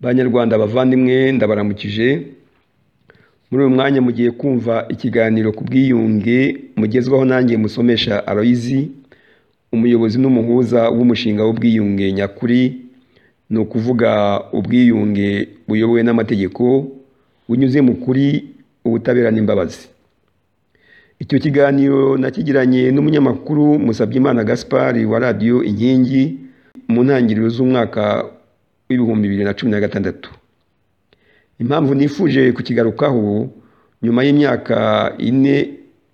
Banyarwanda bavandimwe ndabaramukije, muri uyu mwanya mugiye kumva ikiganiro ku bwiyunge mugezwaho nanjye musomesha Aloyizi, umuyobozi n'umuhuza w'umushinga w'ubwiyunge nyakuri, ni ukuvuga ubwiyunge buyobowe n'amategeko, bunyuze mu kuri, ubutabera n'imbabazi. Icyo kiganiro nakigiranye n'umunyamakuru Musabyimana Gaspard wa radiyo Inkingi mu ntangiriro z'umwaka w'ibihumbi bibiri na cumi na gatandatu. Impamvu nifuje kukigarukaho nyuma y'imyaka ine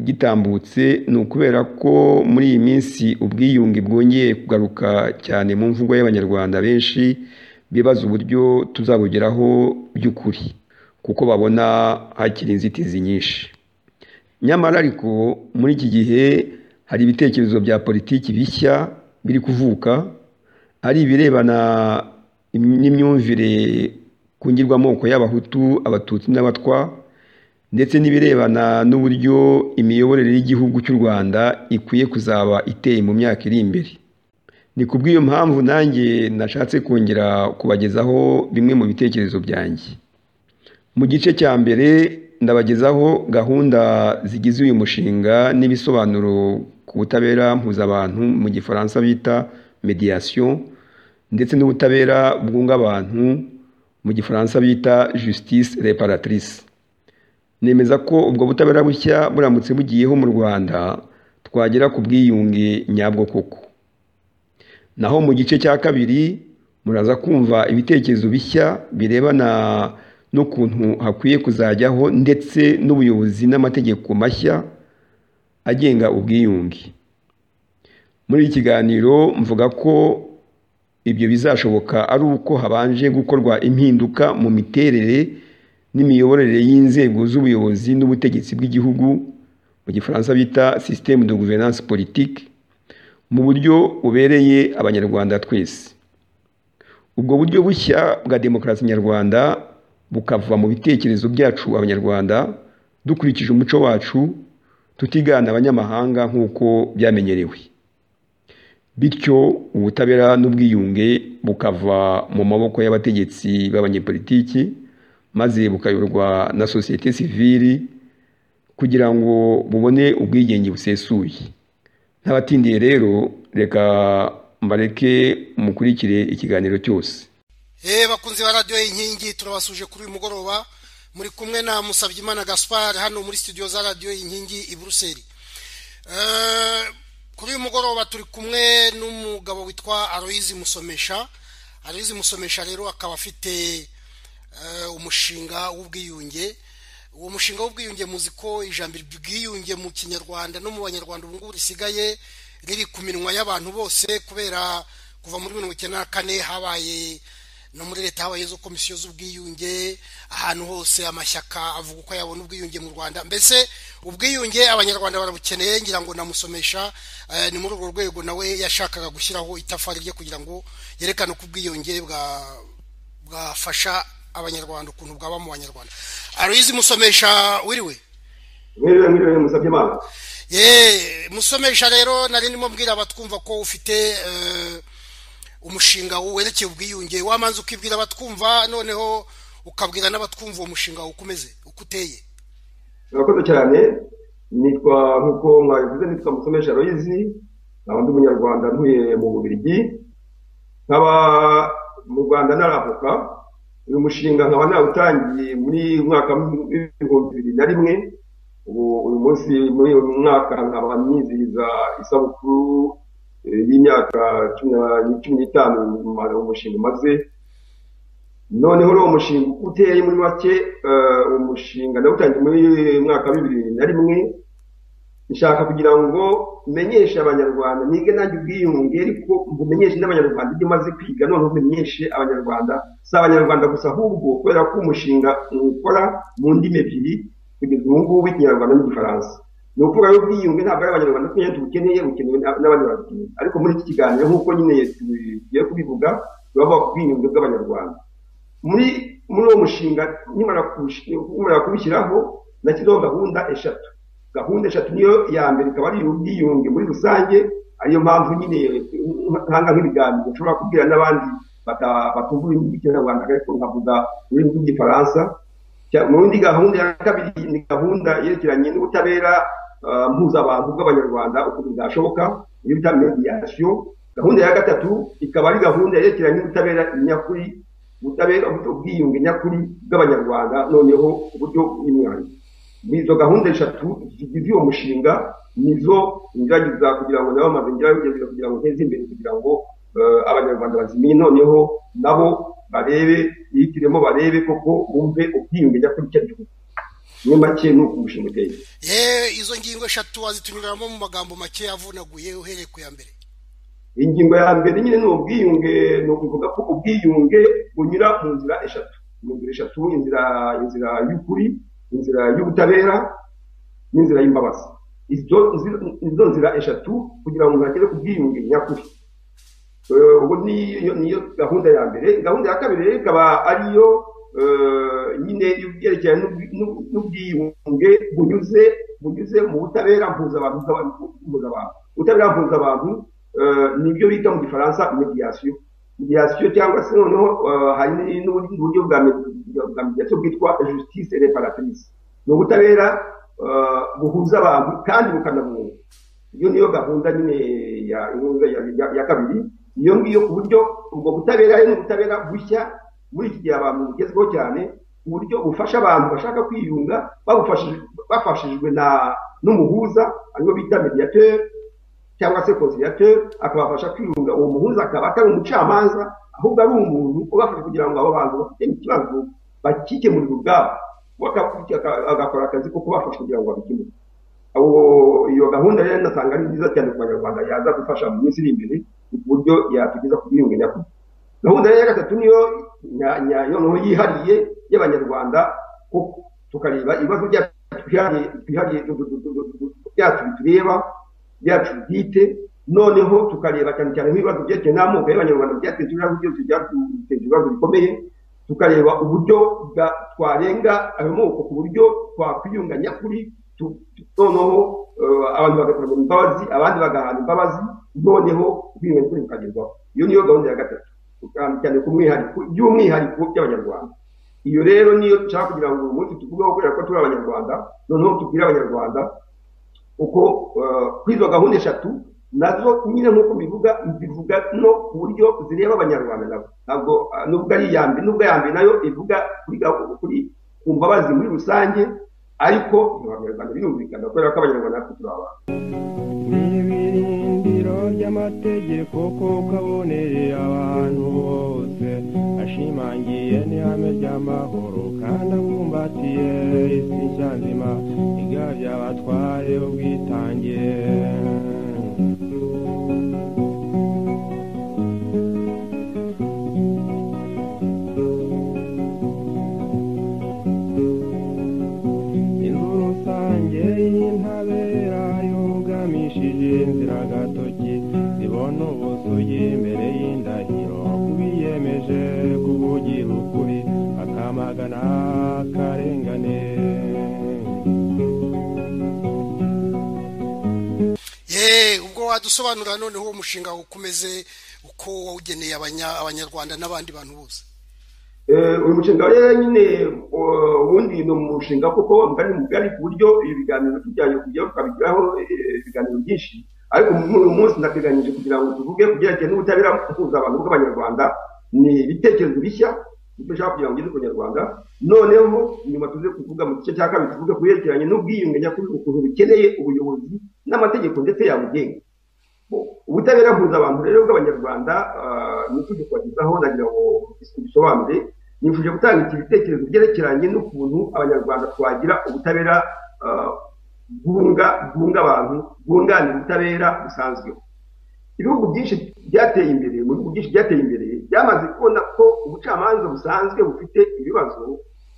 gitambutse ni ukubera ko muri iyi minsi ubwiyunge bwongeye kugaruka cyane mu mvugo y'Abanyarwanda benshi bibaza uburyo tuzabugeraho by'ukuri kuko babona hakiri inzitizi nyinshi. Nyamara ariko muri iki gihe hari ibitekerezo bya politiki bishya biri kuvuka, ari ibirebana n'imyumvire ku ngirwamoko y'Abahutu, Abatutsi n'Abatwa ndetse n'ibirebana n'uburyo imiyoborere y'Igihugu cy'u Rwanda ikwiye kuzaba iteye mu myaka iri imbere. Ni ku bw'iyo mpamvu nanjye nashatse kongera kubagezaho bimwe mu bitekerezo byanjye. Mu gice cya mbere ndabagezaho gahunda zigize uyu mushinga n'ibisobanuro ku butabera mpuzabantu mu gifaransa bita médiation ndetse n'ubutabera bwunga abantu mu gifaransa bita justice réparatrice. Nemeza ko ubwo butabera bushya buramutse bugiyeho mu Rwanda twagera ku bwiyunge nyabwo koko. Naho mu gice cya kabiri muraza kumva ibitekerezo bishya birebana n'ukuntu hakwiye kuzajyaho ndetse n'ubuyobozi n'amategeko mashya agenga ubwiyunge. Muri iki kiganiro mvuga ko ibyo bizashoboka ari uko habanje gukorwa impinduka mu miterere n'imiyoborere y'inzego z'ubuyobozi n'ubutegetsi bw'igihugu, mu gifaransa bita système de gouvernance politique, mu buryo bubereye abanyarwanda twese. Ubwo buryo bushya bwa demokarasi nyarwanda bukava mu bitekerezo byacu abanyarwanda dukurikije umuco wacu, tutigana abanyamahanga nk'uko byamenyerewe. Bityo ubutabera n'ubwiyunge bukava mu maboko y'abategetsi b'abanyepolitiki maze bukayoborwa na sosiyete sivili kugira ngo bubone ubwigenge busesuye. Ntabatindiye rero reka mbareke mukurikire ikiganiro cyose. Hey bakunzi ba radiyo y'inkingi turabasuje kuri uyu mugoroba muri kumwe na Musabyimana Gaspard hano muri studio za radiyo y'inkingi i Buruseli. Kuri uyu mugoroba turi kumwe n'umugabo witwa Aloyizi Musomesha. Aloyizi Musomesha rero akaba afite umushinga w'ubwiyunge. Uwo mushinga w'ubwiyunge muzi ko ijambo ubwiyunge mu kinyarwanda no mu banyarwanda ubu ngubu risigaye riri ku minwa y'abantu bose kubera kuva muri mirongo icyenda na kane habaye no muri leta habaye izo komisiyo z'ubwiyunge ahantu hose amashyaka avuga uko yabona ubwiyunge mu rwanda mbese ubwiyunge abanyarwanda barabukeneye ngira ngo namusomesha ni muri urwo rwego nawe yashakaga gushyiraho itafari rye kugira ngo yerekane uko ubwiyunge bwafasha abanyarwanda ukuntu bwaba mu banyarwanda aruyizi musomesha wiriwe mwiriwe mwiriwe musabye imana ye musomesha rero nari ndimo mbwira abatwumva ko ufite umushinga werekeye ubwiyunge wamanza ukibwira abatwumva noneho ukabwira n'abatwumva uwo mushinga wawe uko umeze uko uteye murakoze cyane nitwa nk'uko mwabivuze nitwa musomesha royizi nkaba ndi umunyarwanda ntuye mu bubirigi nkaba mu rwanda naravuka uyu mushinga nkaba nawutangiye muri mwaka w'ibihumbi bibiri na rimwe ubu uyu munsi muri uyu mwaka nkaba nizihiza isabukuru y'imyaka cumi n'itanu umushinga umaze noneho uwo mushinga uko uteye muri make umushinga ndawutangiye muri mwaka bibiri na rimwe nshaka kugira ngo menyeshe abanyarwanda nige nanjye ubwiyunge ariko umenyeshe n'abanyarwanda ibyo umaze kwiga noneho umenyeshe abanyarwanda si abanyarwanda gusa ahubwo kubera ko umushinga ukora mu ndimi ebyiri kugeza ubu ngubu ikinyarwanda n'igifaransa ni ukuvuga rero ubwiyunge ntabwo ari abanyarwanda twese tubukeneye bukenewe n'abandi babukeneye ariko muri iki kiganiro nk'uko nyine tugiye kubivuga turavuga ku bwiyunge bw'abanyarwanda muri muri uwo mushinga nkimara kubishyiraho nashyizeho gahunda eshatu gahunda eshatu niyo ya mbere ikaba ari ubwiyunge muri rusange ariyo mpamvu nyine nkanga nk'ibiganiro ushobora kubwira n'abandi batumva ururimi rw'ikinyarwanda ariko nkavuga ururimi rw'igifaransa mu yindi gahunda ya kabiri ni gahunda yerekeranye n'ubutabera mpuzabantu bw'abanyarwanda ukuntu bwashoboka iyo bita mediyasiyo gahunda ya gatatu ikaba ari gahunda yerekeranye n'ubutabera nyakuri ubutabera ubwiyunge nyakuri bw'abanyarwanda noneho uburyo bw'imyanya izo gahunda eshatu zigize uwo mushinga nizo ngerageza kugira ngo nabo amaze ngerageza kugira ngo nteze imbere kugira ngo abanyarwanda bazimenye noneho nabo barebe bihitiremo barebe koko bumve ubwiyunge nyakuri icyo ari cyo muri make ni uko umushinga uteye yewe izo ngingo eshatu wazitunyuramo mu magambo make avunaguye uhereye ku ya mbere ingingo ya mbere nyine ni ubwiyunge ni ukuvuga ko ubwiyunge bunyura mu nzira eshatu mu nzira eshatu inzira inzira y'ukuri inzira y'ubutabera n'inzira y'imbabazi izo nzira eshatu kugira ngo hagere ku bwiyunge nyakuri ubu niyo gahunda ya mbere gahunda ya kabiri rero ikaba ariyo nyine yerekeranye n'ubwiyunge bunyuze bunyuze mu butabera mpuzabantu ubutabera mpuzabantu nibyo bita mu gifaransa mediyasiyo mediyasiyo cyangwa se noneho hari n'ubundi buryo bwa mediyasiyo bwitwa justice reparatrice ni ubutabera buhuza abantu kandi bukanabunga iyo niyo gahunda nyine ya kabiri iyo ngiyo ku buryo ubwo butabera ni ubutabera bushya muri iki gihe abantu bugezweho cyane ku buryo bufasha abantu bashaka kwiyunga bafashijwe n'umuhuza ariwo bita mediateur cyangwa se conciliateur akabafasha kwiyunga uwo muhuza akaba atari umucamanza ahubwo ari umuntu ubafasha kugira ngo abo bantu bafite ikibazo bakikemurirwe ubwabo agakora akazi ko kubafasha kugira ngo babikemure iyo gahunda rero nasanga ari nziza cyane ku banyarwanda yaza gufasha mu minsi iri imbere ku buryo yatugeza ku bwiyunge nyakuri gahunda ya gatatu niyo noneho yihariye y'abanyarwanda kuko tukareba ibibazo byihariye byacu bitureba byacu bwite noneho tukareba cyane cyane nk'ibibazo byerekeye n'amoko y'abanyarwanda byateje ibibazo byose byateje ibibazo bikomeye tukareba uburyo twarenga ayo moko ku buryo twakwiyunga nyakuri noneho abantu bagakorera imbabazi abandi bagahana imbabazi noneho ubwiyunge nyakuri bukagerwaho iyo niyo gahunda ya gatatu cyane ku mwihariko by'umwihariko by'abanyarwanda iyo rero niyo nshaka kugira ngo uyu munsi tuvugeho kubera ko turi abanyarwanda noneho tubwire abanyarwanda uko kuri izo gahunda eshatu nazo nyine nk'uko bivuga zivuga no ku buryo zireba abanyarwanda nabo ntabwo nubwo ari iya mbere nubwo iya mbere nayo ivuga kuri ku mbabazi muri rusange ariko abanyarwanda birumvikana kubera ko abanyarwanda natwe turi abantu n'ibirindiro ry'amategeko kuko aboneye abantu bose ashimangiye n'ihame ry'amahoro kandi abumbatiye isi nshya nzima igabye abatware ubwitange inzu rusange y'intabera yugamishije inzira gatoki zibona ubusugi imbere y'indahiro kubiyemeje kuvugira ukuri akamagana akarengane ye ubwo wadusobanura noneho uwo mushinga ukomeze uko wawugeneye abanya- abanyarwanda n'abandi bantu bose Eh, uyu mushinga rero nyine uh, ubundi ni umushinga kuko mugari mugari ku buryo ibiganiro tujyanye kujya tukabigiraho eh, ibiganiro byinshi ariko muri uyu munsi ndateganyije kugira ngo tuvuge ku byerekeye n'ubutabera mpuza abantu bw'abanyarwanda ni ibitekerezo bishya ibyo ushaka kugira ngo ugeze ku banyarwanda noneho nyuma tuze kuvuga mu gice cya kabiri tuvuge ku byerekeranye n'ubwiyunge nyakuri ukuntu bukeneye ubuyobozi n'amategeko ndetse yabugenga ubutabera mpuza abantu rero bw'abanyarwanda ah, nifuje kubagezaho nagira ngo bisobanure nifuje gutanga iki bitekerezo byerekeranye n'ukuntu abanyarwanda twagira ubutabera ah, bwunga bwunga abantu bwunganira ubutabera busanzweho ibihugu byinshi byateye imbere mu bihugu byinshi byateye imbere byamaze kubona ko ubucamanza busanzwe bufite ibibazo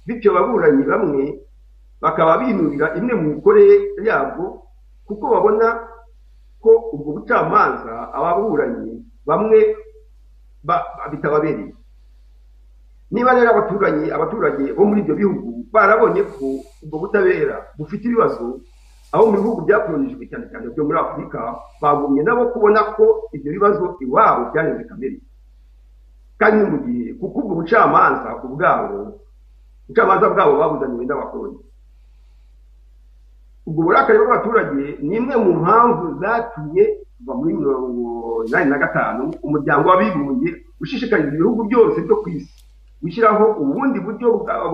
bityo ababuranyi bamwe bakaba binubira imwe mu mikorere yabwo kuko babona ko ubwo bucamanza ababuranyi bamwe ba- ba- bitababereye niba rero abaturanyi abaturage bo muri ibyo bihugu barabonye ko ubwo butabera bufite ibibazo aho mu bihugu byakolonijwe cyane cyane byo muri afurika bagumye nabo kubona ko ibyo bibazo iwabo byaneze kamere kandi ni mu gihe kuko ubwo bucamanza ubwabo ubucamanza bwabo babuzaniwe n'abakoroni ubwo burakari bw'abaturage ni imwe mu mpamvu zatumye kuva muri mirongo inani na gatanu umuryango w'abibumbye ushishikariza ibihugu byose byo ku isi gushyiraho ubundi buryo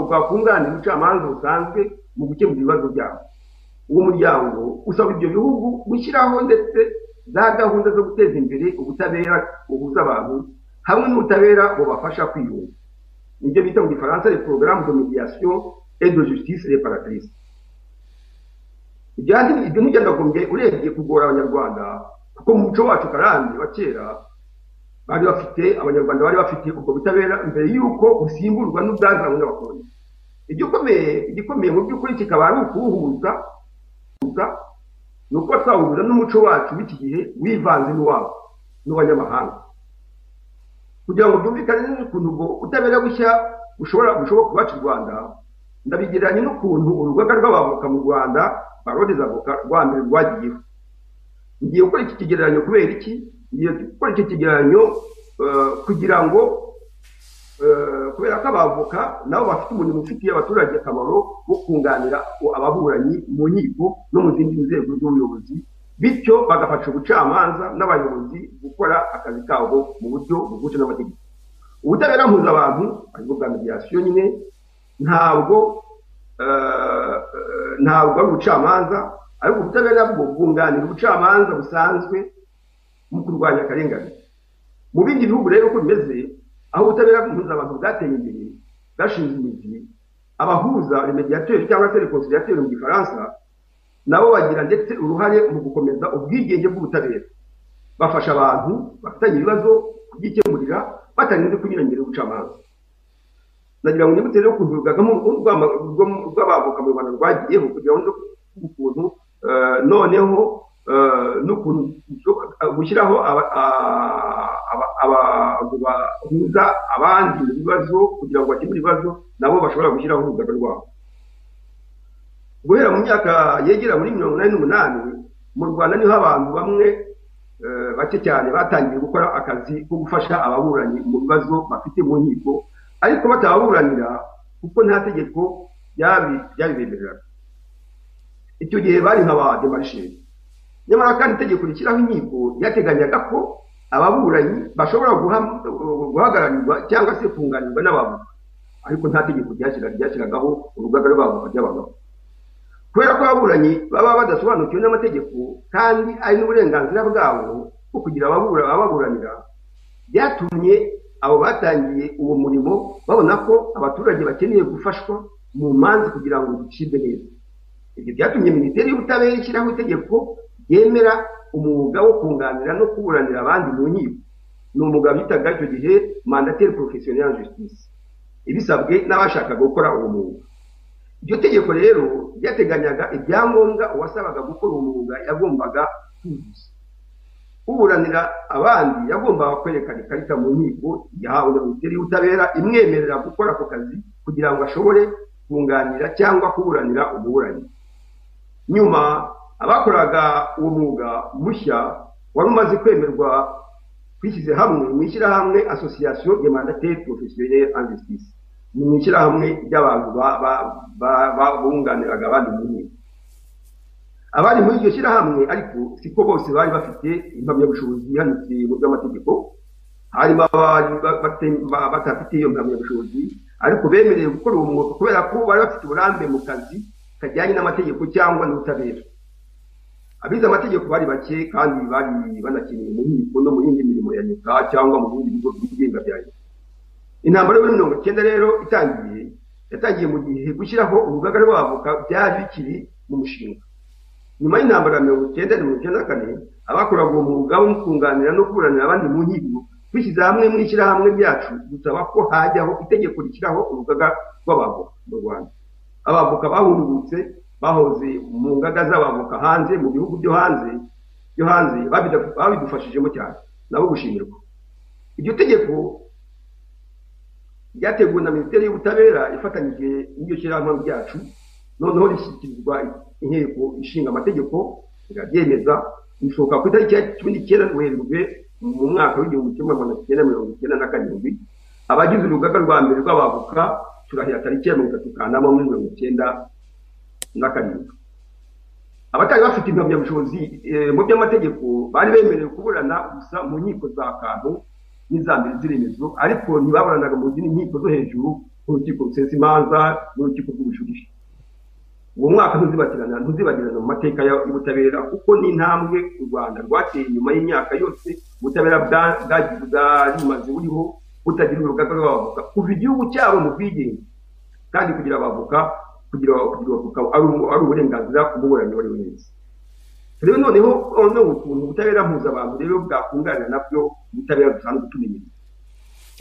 bwakunganira ubucamanza busanzwe mu gukemura ibibazo byabo uwo muryango usaba ibyo bihugu gushyiraho ndetse za gahunda zo guteza imbere ubutabera buhuza abantu hamwe n'ubutabera bubafasha kwiyunga nibyo bita mu gifaransa le programme de mediation et de justice réparatrice ibyo ntibyanagombye urebye kugora abanyarwanda kuko mu muco wacu karande wa kera bari bafite abanyarwanda bari bafite ubwo butabera mbere y'uko busimburwa n'ubwazanywe n'abakoloni igikomeye igikomeye mu by'ukuri kikaba ari ukuwuhuza ni uko twahuza n'umuco wacu w'iki gihe wivanze n'uwabo n'abanyamahanga kugira ngo byumvikane n'ukuntu ubwo ubutabera bushya bushobora bushoboka kubaca u rwanda ndabigereranya n'ukuntu urugaga rw'abavoka mu rwanda baroreza avoka rwa mbere rwagiyeho ngiye gukora iki kigereranyo kubera iki ngiye gukora iki kigereranyo kugira ngo kubera ko abavoka nabo bafite umurimo ufitiye abaturage akamaro wo kunganira ababuranyi mu nkiko no mu zindi nzego z'ubuyobozi bityo bagafasha ubucamanza n'abayobozi gukora akazi kabo mu buryo buguce n'amategeko ubutabera mpuzabantu aribwo bwa mediyasiyo nyine ntabwo ntabwo ari ubucamanza ariko ubutabera bwo bwunganira ubucamanza busanzwe mu kurwanya akarengane mu bindi bihugu rero uko bimeze aho ubutabera mpuzabanga bwateye imbere bwashinze imizi abahuza remediateur cyangwa se reconciliateur mu gifaransa nabo bagira ndetse uruhare mu gukomeza ubwigenge bw'ubutabera bafasha abantu bafitanye ibibazo kubyikemurira batarinze kunyuranyira ubucamanza nagira ngo nyibutse rero ukuntu urugaga rw'abavoka mu rwanda rwagiyeho kugira ngo ukuntu noneho n'ukuntu gushyiraho abantu bahuza abandi mu bibazo kugira ngo bakemure ibibazo nabo bashobora gushyiraho urugaga rwabo guhera mu myaka yegera muri mirongo inani n'umunani mu rwanda niho abantu bamwe bake cyane batangiye gukora akazi ko gufasha ababuranyi mu bibazo bafite mu nkiko ariko batababuranira kuko nta tegeko ryabibemereraga icyo gihe bari nka ba demarisheri nyamara kandi itegeko rishyiraho inkiko ryateganyaga ko ababuranyi bashobora guhagararirwa cyangwa se kunganirwa n'abantu ariko nta tegeko ryashyiragaho urugaga rwabo ry'abagabo kubera ko ababuranyi baba badasobanukiwe n'amategeko kandi ari n'uburenganzira bwabo bwo kugira ababuranira byatumye abo batangiye uwo murimo babona ko abaturage bakeneye gufashwa mu manza kugira ngo zicibwe neza ibyo byatumye minisiteri y'ubutabera ishyiraho itegeko ryemera umwuga wo kunganira no kuburanira abandi mu nkiko ni umwuga bitaga icyo gihe mandateri porofesiyoneri justice ibisabwe n'abashakaga gukora uwo mwuga iryo tegeko rero ryateganyaga ibyangombwa uwasabaga gukora uwo mwuga yagombaga kuzuza uburanira abandi yagombaga kwerekana ikarita mu nkiko yahawe na minisiteri y'ubutabera imwemerera gukora ako kazi kugira ngo ashobore kunganira cyangwa kuburanira umuburanyi nyuma abakoraga uwo mwuga mushya wari umaze kwemerwa twishyize hamwe mu ishyirahamwe asosiyasiyo ya mandateri porofesiyoneri en justice ni mu ishyirahamwe ry'abantu bunganiraga abandi mu nkiko abari muri iryo shyirahamwe ariko siko bose bari bafite impamyabushobozi ihanitse mu by'amategeko harimo batafite iyo mpamyabushobozi ariko bemerewe gukora uwo mwuga kubera ko bari bafite uburambe mu kazi kajyanye n'amategeko cyangwa n'ubutabera abize amategeko bari bake kandi bari banakeneye mu nkiko no mu yindi mirimo ya leta cyangwa mu bindi bigo byigenga bya leta intambara yo muri mirongo icyenda rero itangiye yatangiye mu gihe gushyiraho urugaga rw'abavoka byari bikiri mu mushinga nyuma y'intambara ya mirongo icyenda na mirongo icyenda na kane abakoraga uwo mwuga wo kunganira no kuburanira abandi mu nkiko twishyize hamwe mu ishyirahamwe ryacu dusaba ko hajyaho itegeko rishyiraho urugaga rw'abavoka mu rwanda abavoka bahungutse bahoze mu ngaga z'abavoka hanze mu bihugu byo hanze byo hanze babidufashijemo cyane nabo gushimirwa iryo tegeko ryateguwe na minisiteri y'ubutabera ifatanyije n'iryo shyirahamwe ryacu noneho rishyikirizwa inteko ishinga amategeko rirabyemeza risohoka ku itariki ya cumi n'icyenda werurwe mu mwaka w'igihumbi kimwe magana cyenda mirongo icyenda na karindwi abagize urugaga rwa mbere rw'abavoka turahira tariki ya mirongo itatu kanama muri mirongo icyenda na karindwi abatari bafite impamyabushobozi eh, mu by'amategeko bari bemerewe kuburana gusa mu nkiko za kantu n'iza mbere z'iremezo ariko ntibaburanaga mu zindi nkiko zo hejuru nk'urukiko rusesa imanza n'urukiko rw'ubujurire uwo mwaka ntuzibatirana ntuzibagirana mu mateka ya- y'ubutabera kuko ni intambwe u rwanda rwateye nyuma y'imyaka yose ubutabera bwa- bwagize bwarimaze buriho butagira urugaga rw'abavoka kuva igihugu cyabo mu bwigenge kandi kugira abavoka kugira kugira abavoka ari ubu- ari uburenganzira umuburanyi uwo ari we wese rero noneho noneho ukuntu ubutabera mpuzabantu rero bwakunganira nabyo ubutabera dusanzwe tumenyereye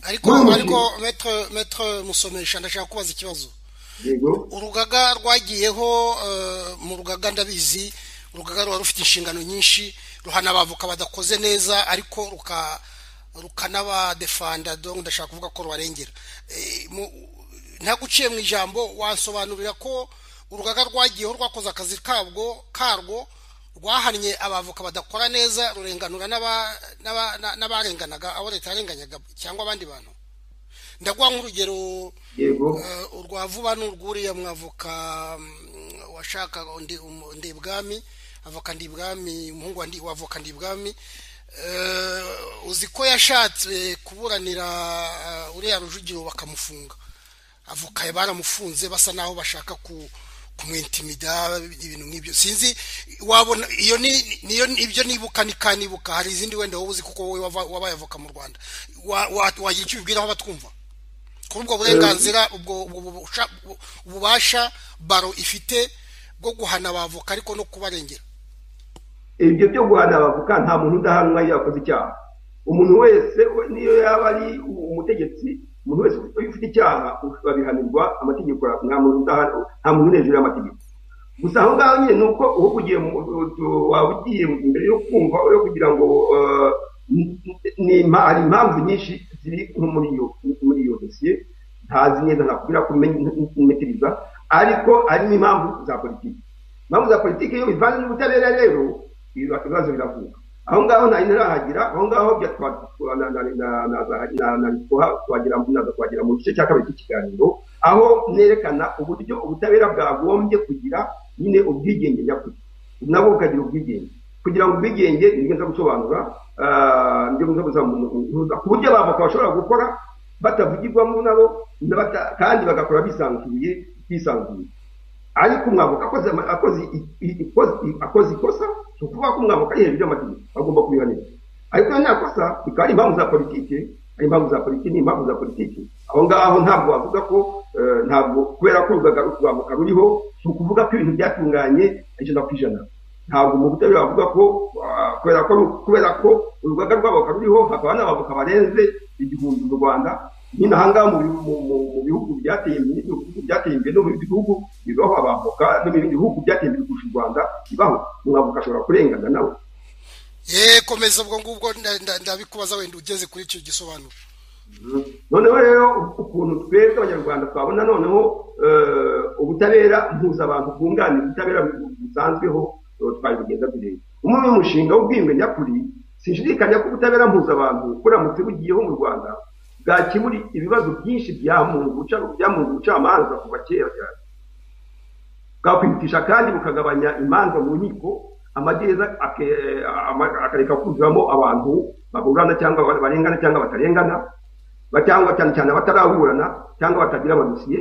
ariko Muri uwo ariko metre metre musomesha ndashaka kubaza ikibazo yego urugaga rwagiyeho eh, mu rugaga ndabizi urugaga ruba rufite inshingano nyinshi ruhana abavuka badakoze neza ariko ruka rukanabadefanda donc ndashaka kuvuga ko rubarengera Eh, mu- ntaguciye mu ijambo wansobanurira ko urugaga rwagiyeho rwakoze akazi kabwo karwo rwahannye abavoka badakora neza rurenganura n'aba- n'aba- na- n'abarenganaga abo leta yarenganyaga cyangwa abandi bantu ndaguha nk'urugero yego Eh, urwa vuba n'urwuriya mwavoka mm, washaka undi- um- ndibwami avoka ndibwami umuhungu wa Ndi- wa avoka ndibwami Eh, uzi ko yashatse kuburanira eh, uriya rujugiro bakamufunga avoka baramufunze basa naho bashaka ku kumwintimida ibintu nk'ibyo sinzi wabona iyo ni niyo ibyo nibuka ni kanibuka hari izindi wenda wowe uzi kuko wowe wava- wabaye avoka mu rwanda Wa- wa- wagira icyo ubibwiraho abatwumva kuri ubwo burenganzira ubwo ubwo bubusha- ubu- ububasha baro ifite bwo guhana abavoka ariko no kubarengera ibyo byo guhana abavoka nta muntu udahanwa iyo yakoze icyaha umuntu wese we- niyo yaba ari u- umutegetsi umuntu wese uyu ufite icyaha babihanirwa amategeko nta muntu udahana nta muntu uri hejuru y'amategeko gusa aho ngaho nyine ni uko uba ugiye mu- u- u- waba ugiye mbere yo kumva yo kugira ngo eh, ni- ni- impa- hari impamvu nyinshi ziri nko muri iyo muri iyo dosiye ntazi neza nakubwira ko umetiriza ariko harimo impamvu za politiki impamvu za politiki iyo bivanze n'ubutabera rero ibiba- ibibazo biravuka aho ngaho nta ntirahagira aho ngaho bya- twa- twa- na- na- na- na- na- na- na- twa- twagira- naza kuhagira mu gice cya kabiri cy'ikiganiro aho nerekana uburyo ubutabera bwagombye kugira nyine ubwigenge nyakuri nabwo bukagira ubwigenge kugira ngo ubwigenge nibwo nza gusobanura ah, nibyo nza kuzamuhuza ku buryo abavoka bashobora gukora batavugirwamo nabo n'abata- kandi bagakora bisanzuye bisanzuye ariko umwavoka akoze ama- akoze i- i- ikoze- akoze ikosa ni ukuvuga ko umwavoka ari hejuru y'amategeko agomba kubihanirwa ariko iyo nta kosa bikaba ari impamvu za politiki ari impamvu za politiki ni impamvu za politiki aho ngaho ntabwo wavuga ko eh, ntabwo kubera ko urugaga rw'avoka ruriho ni ukuvuga ko ibintu byatunganye ijana ku ijana ntabwo mu butabera bavuga ko ah, kubera ko kubera ko urugaga rw'avoka ruriho hakaba n'abavoka barenze igihumbi mu rwanda nyine aha ngaha mu bihu- mu- mu- mu bihugu byateye imbere mu bihugu byateye imbere no mu bindi bihugu bibaho abavoka no mu bindi bihugu byateye imbere kurusha u rwanda bibaho umwavoka ashobora kurengana nawe ye komeza ubwo ngubwo nda- nda- ndabikubaza wenda ugeze kuri icyo gisobanuro noneho rero ukuntu twebwe abanyarwanda twabona noneho eh, ubutabera mpuzabantu bwunganira ubutabera busanzweho eh, twabigenza bireba umwe mu mushinga w'ubwiyunge nyakuri sinshidikanya ko ubutabera mpuzabantu buramutse bugiyeho mu rwanda bwakemura ibibazo byinshi byamunga ubuca- byamunga ubucamanza kuva kera cyane bwakwihutisha kandi bukagabanya imanza mu nkiko amagereza ake- ama- akareka kuzuramo abantu baburana cyangwa ba- barengana cyangwa batarengana ba- cyangwa cyane cyane bataraburana cyangwa batagira amadosiye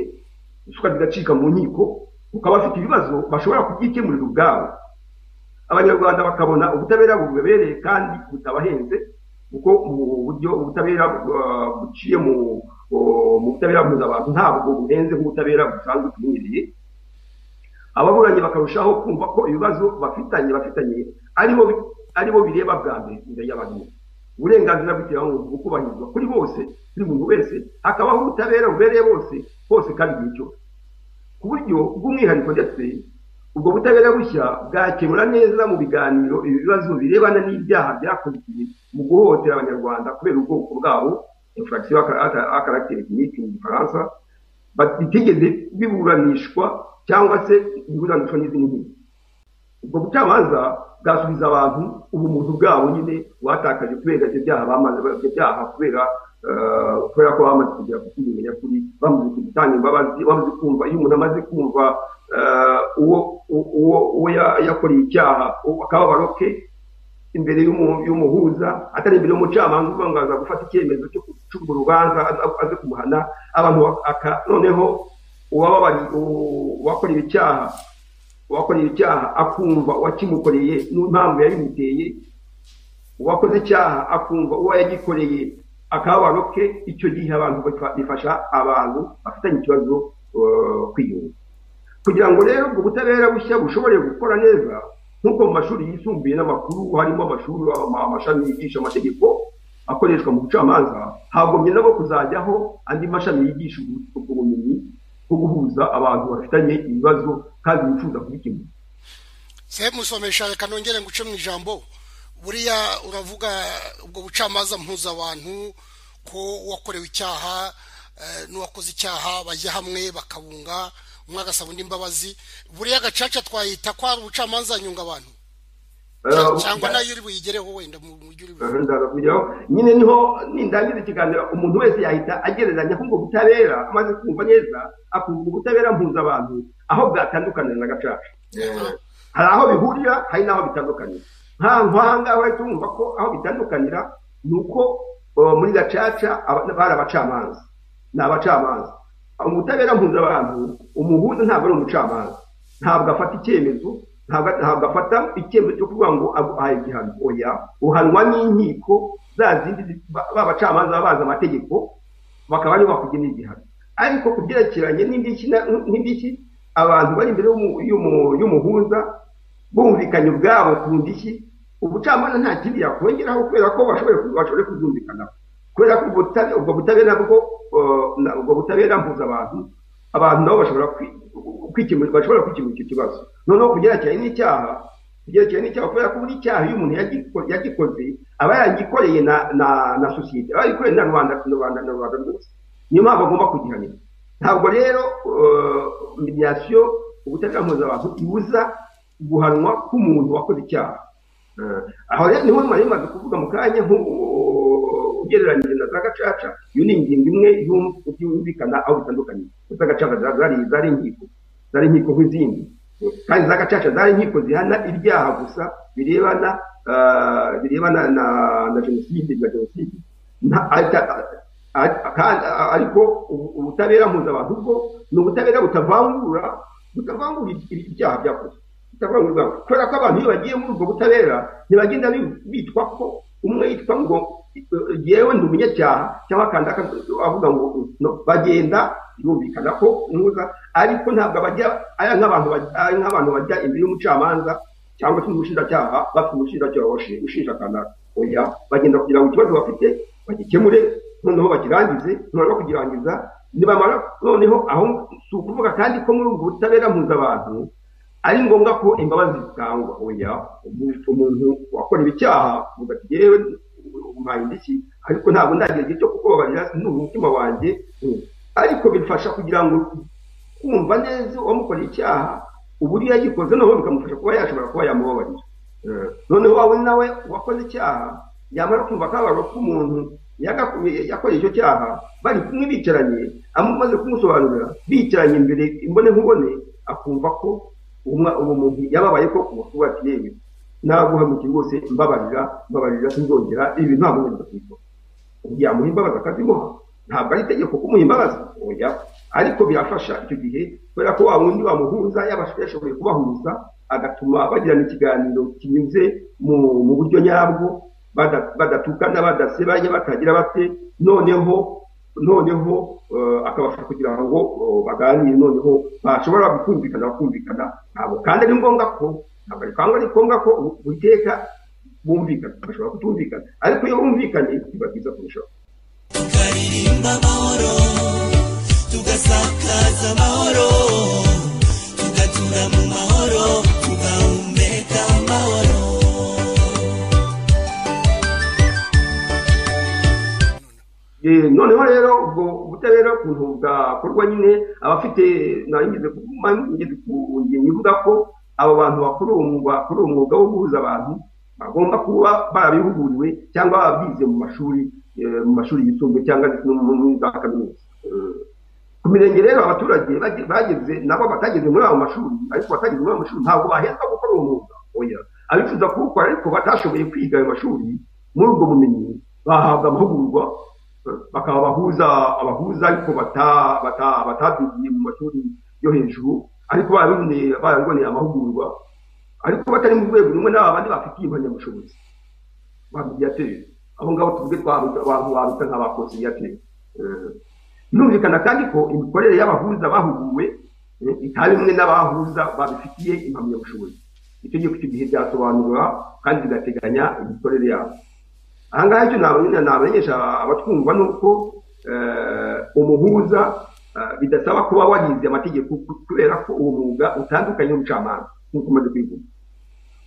ruswa zigacika mu nkiko ukaba bafite ibibazo bashobora kubyikemurira ubwabo abanyarwanda bakabona ubutabera bubebereye kandi butabahenze kuko mu buryo ubutabera uh, buciye mu uh, mu butabera mpuzabanga ntabwo buhenze nk'ubutabera busanzwe tumenyereye ababuranyi bakarushaho kumva ko ibibazo bafitanye bafitanye aribo aribo bireba bwa mbere imbere y'abantu uburenganzira bw'ikiremwamuntu bukubahirizwa kuri bose kuri buri wese hakabaho ubutabera bubereye bose hose kandi igihe cyose ku buryo bw'umwihariko ndetse ubwo butabera bushya bwakemura neza mu biganiro ibi bibazo birebana n'ibyaha byakozwe mu guhohotera abanyarwanda kubera ubwoko bwabo infraction à caractère ethnique mu gifaransa ba- bitigeze biburanishwa cyangwa se biburanishwa n'izindi nkiko ubwo bucamanza bwasubiza abantu ubumuntu bwabo nyine batakaje kubera ibyo byaha bamaze ibyo byaha kubera kubera ko bamaze kugera ku kintu nyakuri bamaze gutanga imbabazi bamaze kumva iyo umuntu amaze kumva uwo uwo yakoreye icyaha akababaro ke imbere y'umuhuza atari imbere y'umucamanza uvuga ngo aza gufata icyemezo cyo gucunga urubanza aze kumuhana abantu noneho uwakorewe icyaha uwakorewe icyaha akumva uwakimukoreye n'impamvu yabimuteye uwakoze icyaha akumva uwo yagikoreye akababaro ke icyo gihe abantu bifasha abantu bafitanye ikibazo kwiyunga kugira ngo rero ubwo butabera bushya bushobore gukora neza nk'uko mu mashuri yisumbuye n'amakuru harimo amashuri amashami yigisha amategeko akoreshwa mu bucamanza hagombye nabo kuzajyaho andi mashami yigisha ubumenyi bwo guhuza abantu bafitanye ibibazo kandi bifuza kubikemura semusomesha reka nongere nguce mu ijambo buriya uravuga ubwo bucamanza mpuza abantu ko uwakorewe icyaha n'uwakoze icyaha bajya hamwe bakabunga umwe agasaba undi imbabazi buriya gacaca twayita ko hari ubucamanza nyunga abantu cyangwa nayo uri buyigereho wenda mu buryo uri buyigereho nyine niho nindangiza ikiganiro umuntu wese yahita agereranya ko ubwo butabera amaze kumva neza akumva ubutabera mpuza abantu aho bwatandukanira na gacaca hari aho bihurira hari n'aho bitandukanira nk'ahangaha wahita wumva ko aho bitandukanira ni uko muri gacaca bari abacamanza ni abacamanza ubutabera mpuzabantu umuhuza ntabwo ari umucamanza ntabwo afata icyemezo ntabwo afata icyemezo cyo kuvuga ngo aguhaye igihano oya uhanwa n'inkiko za zindi ba bacamanza babazi amategeko bakaba aribo bakugenera igihano ariko kubyerekeranye n'indishyi abantu bari imbere y'umuhuza bumvikanye ubwabo ku ndishyi ubucamanza nta kindi yakongeraho kubera ko bashoboye kuzumvikanaho kubera ko ubwo butabera bwo ubwo butabera mpuza abantu abantu nabo bashobora kwikemura bashobora kwikemura icyo kibazo noneho kugerekeranye n'icyaha kugerekeranye n'icyaha kubera ko buri cyaha iyo umuntu yagikoze aba yagikoreye na sosiyete aba yagikoreye na rubanda na rubanda na rubanda rwose niyo mpamvu agomba kugihanira ntabwo rero mediyasiyo ubutabera mpuza abantu ibuza guhanwa k'umuntu wakoze icyaha aho rero niho mwari mumaze kuvuga mu kanya ugereranyije na za gacaca iyo ni ingingo imwe yumvikana aho bitandukanye za gacaca zari inkiko zari inkiko nk'izindi kandi za gacaca zari inkiko zihana ibyaha gusa birebana birebana na jenoside na jenoside ariko ubutabera mpuzabantu bwo ni ubutabera butavangura butavangura ibyaha byakozwe kubera ko abantu iyo bagiye muri ubwo butabera ntibagenda bitwa ko umwe yitwa ngo yewe ndi umunyacyaha cyangwa akanda avuga ngo bagenda yumvikana ko ntuza ariko ntabwo bajya aya nk'abantu bajya imbere y'umucamanza cyangwa se umushinjacyaha bafite umushinjacyaha ushinja kanaka oya bagenda kugira ngo ikibazo bafite bagikemure noneho bakirangize noneho kukirangiza nibamara noneho aho si ukuvuga kandi ko muri ubwo butabera mpuzabantu ari ngombwa ko imbabazi zitangwa oya umuntu wakorewe icyaha yewe umpaye indishyi ariko ntabwo ndagira igihe cyo kukubabarira ni umutima wanjye ariko bifasha kugira ngo kumva neza uwamukoreye icyaha uburyo yagikoze noneho bikamufasha kuba yashobora kuba yamubabarira noneho wawe nawe wakoze icyaha yamara kumva akababaro k'umuntu yakoreye icyo cyaha bari kumwe bicaranye amaze kumusobanurira bicaranye imbere imbone nkubone akumva ko uwo muntu yababaye ko kuba yewe naguhamukira rwose mbabarira mbabarira sinzongera ibi ntabwo ngomba kubikora yamuha imbabazi akazimuha ntabwo ari itegeko kumuha imbabazi oya ariko birafasha icyo gihe kubera ko wa wundi bamuhuza yashoboye kubahuza agatuma bagirana ikiganiro kinyuze mu buryo nyabwo badatukana badasebanya batagira bate noneho noneho akabasha kugira ngo baganire noneho bashobora kumvikana bakumvikana ntabwo kandi ari ngombwa ko ntabwo ariko ari ngombwa ko witeka bumvikana bashobora kutumvikana ariko iyo bumvikanye biba byiza kurushaho tukaririmba amahoro tugasakaza amahoro tugatura mu mahoro tugahumeka amahoro noneho rero ubwo ubutabera ukuntu bwakorwa nyine abafite nageze ku ngingo ivuga ko abo bantu bakora uwo mwuga wo guhuza abantu bagomba kuba barabihuguriwe cyangwa babyize mu mashuri eh, mu mashuri yisumbuye cyangwa ndetse no mu- muri za kaminuza Eh, ku mirenge rero abaturage bage- bageze nabo batageze muri ayo mashuri ariko batageze muri ayo mashuri ntabwo bahezwa gukora uwo mwuga oya abifuza kuwukora ariko batashoboye kwiga ayo mashuri muri ubwo bumenyi bahabwa amahugurwa eh, bakaba abahuza abahuza ariko bata- bata- batabyigiye mu mashuri yo hejuru ariko barabiboneye barabiboneye amahugurwa ariko batari mu rwego rumwe n'abandi bafitiye impamyabushobozi ba mediateri aho ngaho tuvuge twaruta abantu baruta nk'aba conciliateri birumvikana kandi ko imikorere y'abahuza bahuguwe eh, itari imwe n'abahuza babifitiye impamyabushobozi itegeko icyo gihe ryasobanura kandi rigateganya imikorere yabo aha ngaha icyo nabamenyesha nabamenyesha abatwumva ni uko eh, umuhuza eh, bidasaba kuba warize amategeko ku- kubera ko uwo mwuga utandukanye n'ubucamanza nk'uko umaze kwivuga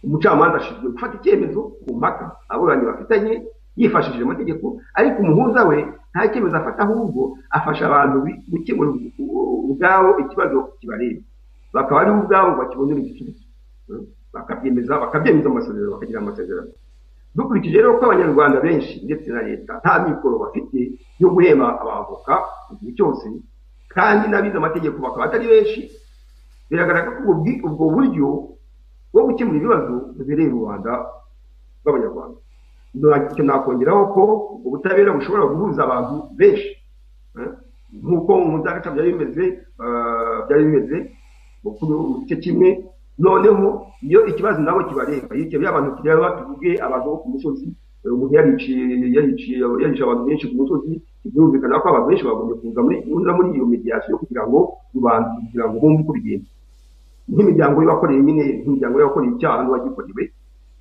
umucamanza ashinzwe gufata icyemezo ku mpaka aburanyi bafitanye yifashishije amategeko ariko umuhuza we nta cyemezo afata ahubwo afasha abantu bi- gukemura u- ubwabo ikibazo kibareba bakaba ari bo ubwabo bakibonera igisubizo Mm. bakabyemeza bakabyemeza mu masezerano bakagira amasezerano dukurikije rero ko abanyarwanda benshi ndetse na leta nta mikoro bafite yo guhemba abavoka igihe cyose kandi n'abize amategeko bakaba atari benshi biragaragara ko ubwo bwi- ubwo buryo bwo gukemura ibibazo bibereye rubanda rw'abanyarwanda Na- icyo nakongeraho ko ubutabera bushobora guhuza abantu benshi eh, nk'uko mu ndagaca byari bimeze eh, byari bimeze mu kuru- mu gice kimwe noneho iyo ikibazo nabo kibareba iyo bya bantu kireba tuvuge abantu bo ku musozi eh, umuntu yariciye yariciye yarice abantu benshi ku musozi birumvikana ko abantu benshi bagombye kuza muri kuza muri iyo mediation kugira ngo rubanda kugira ngo bumve uko bigenda nk'imiryango y'abakoreye nyine nk'imiryango y'abakoreye icyaha n'uwagikorewe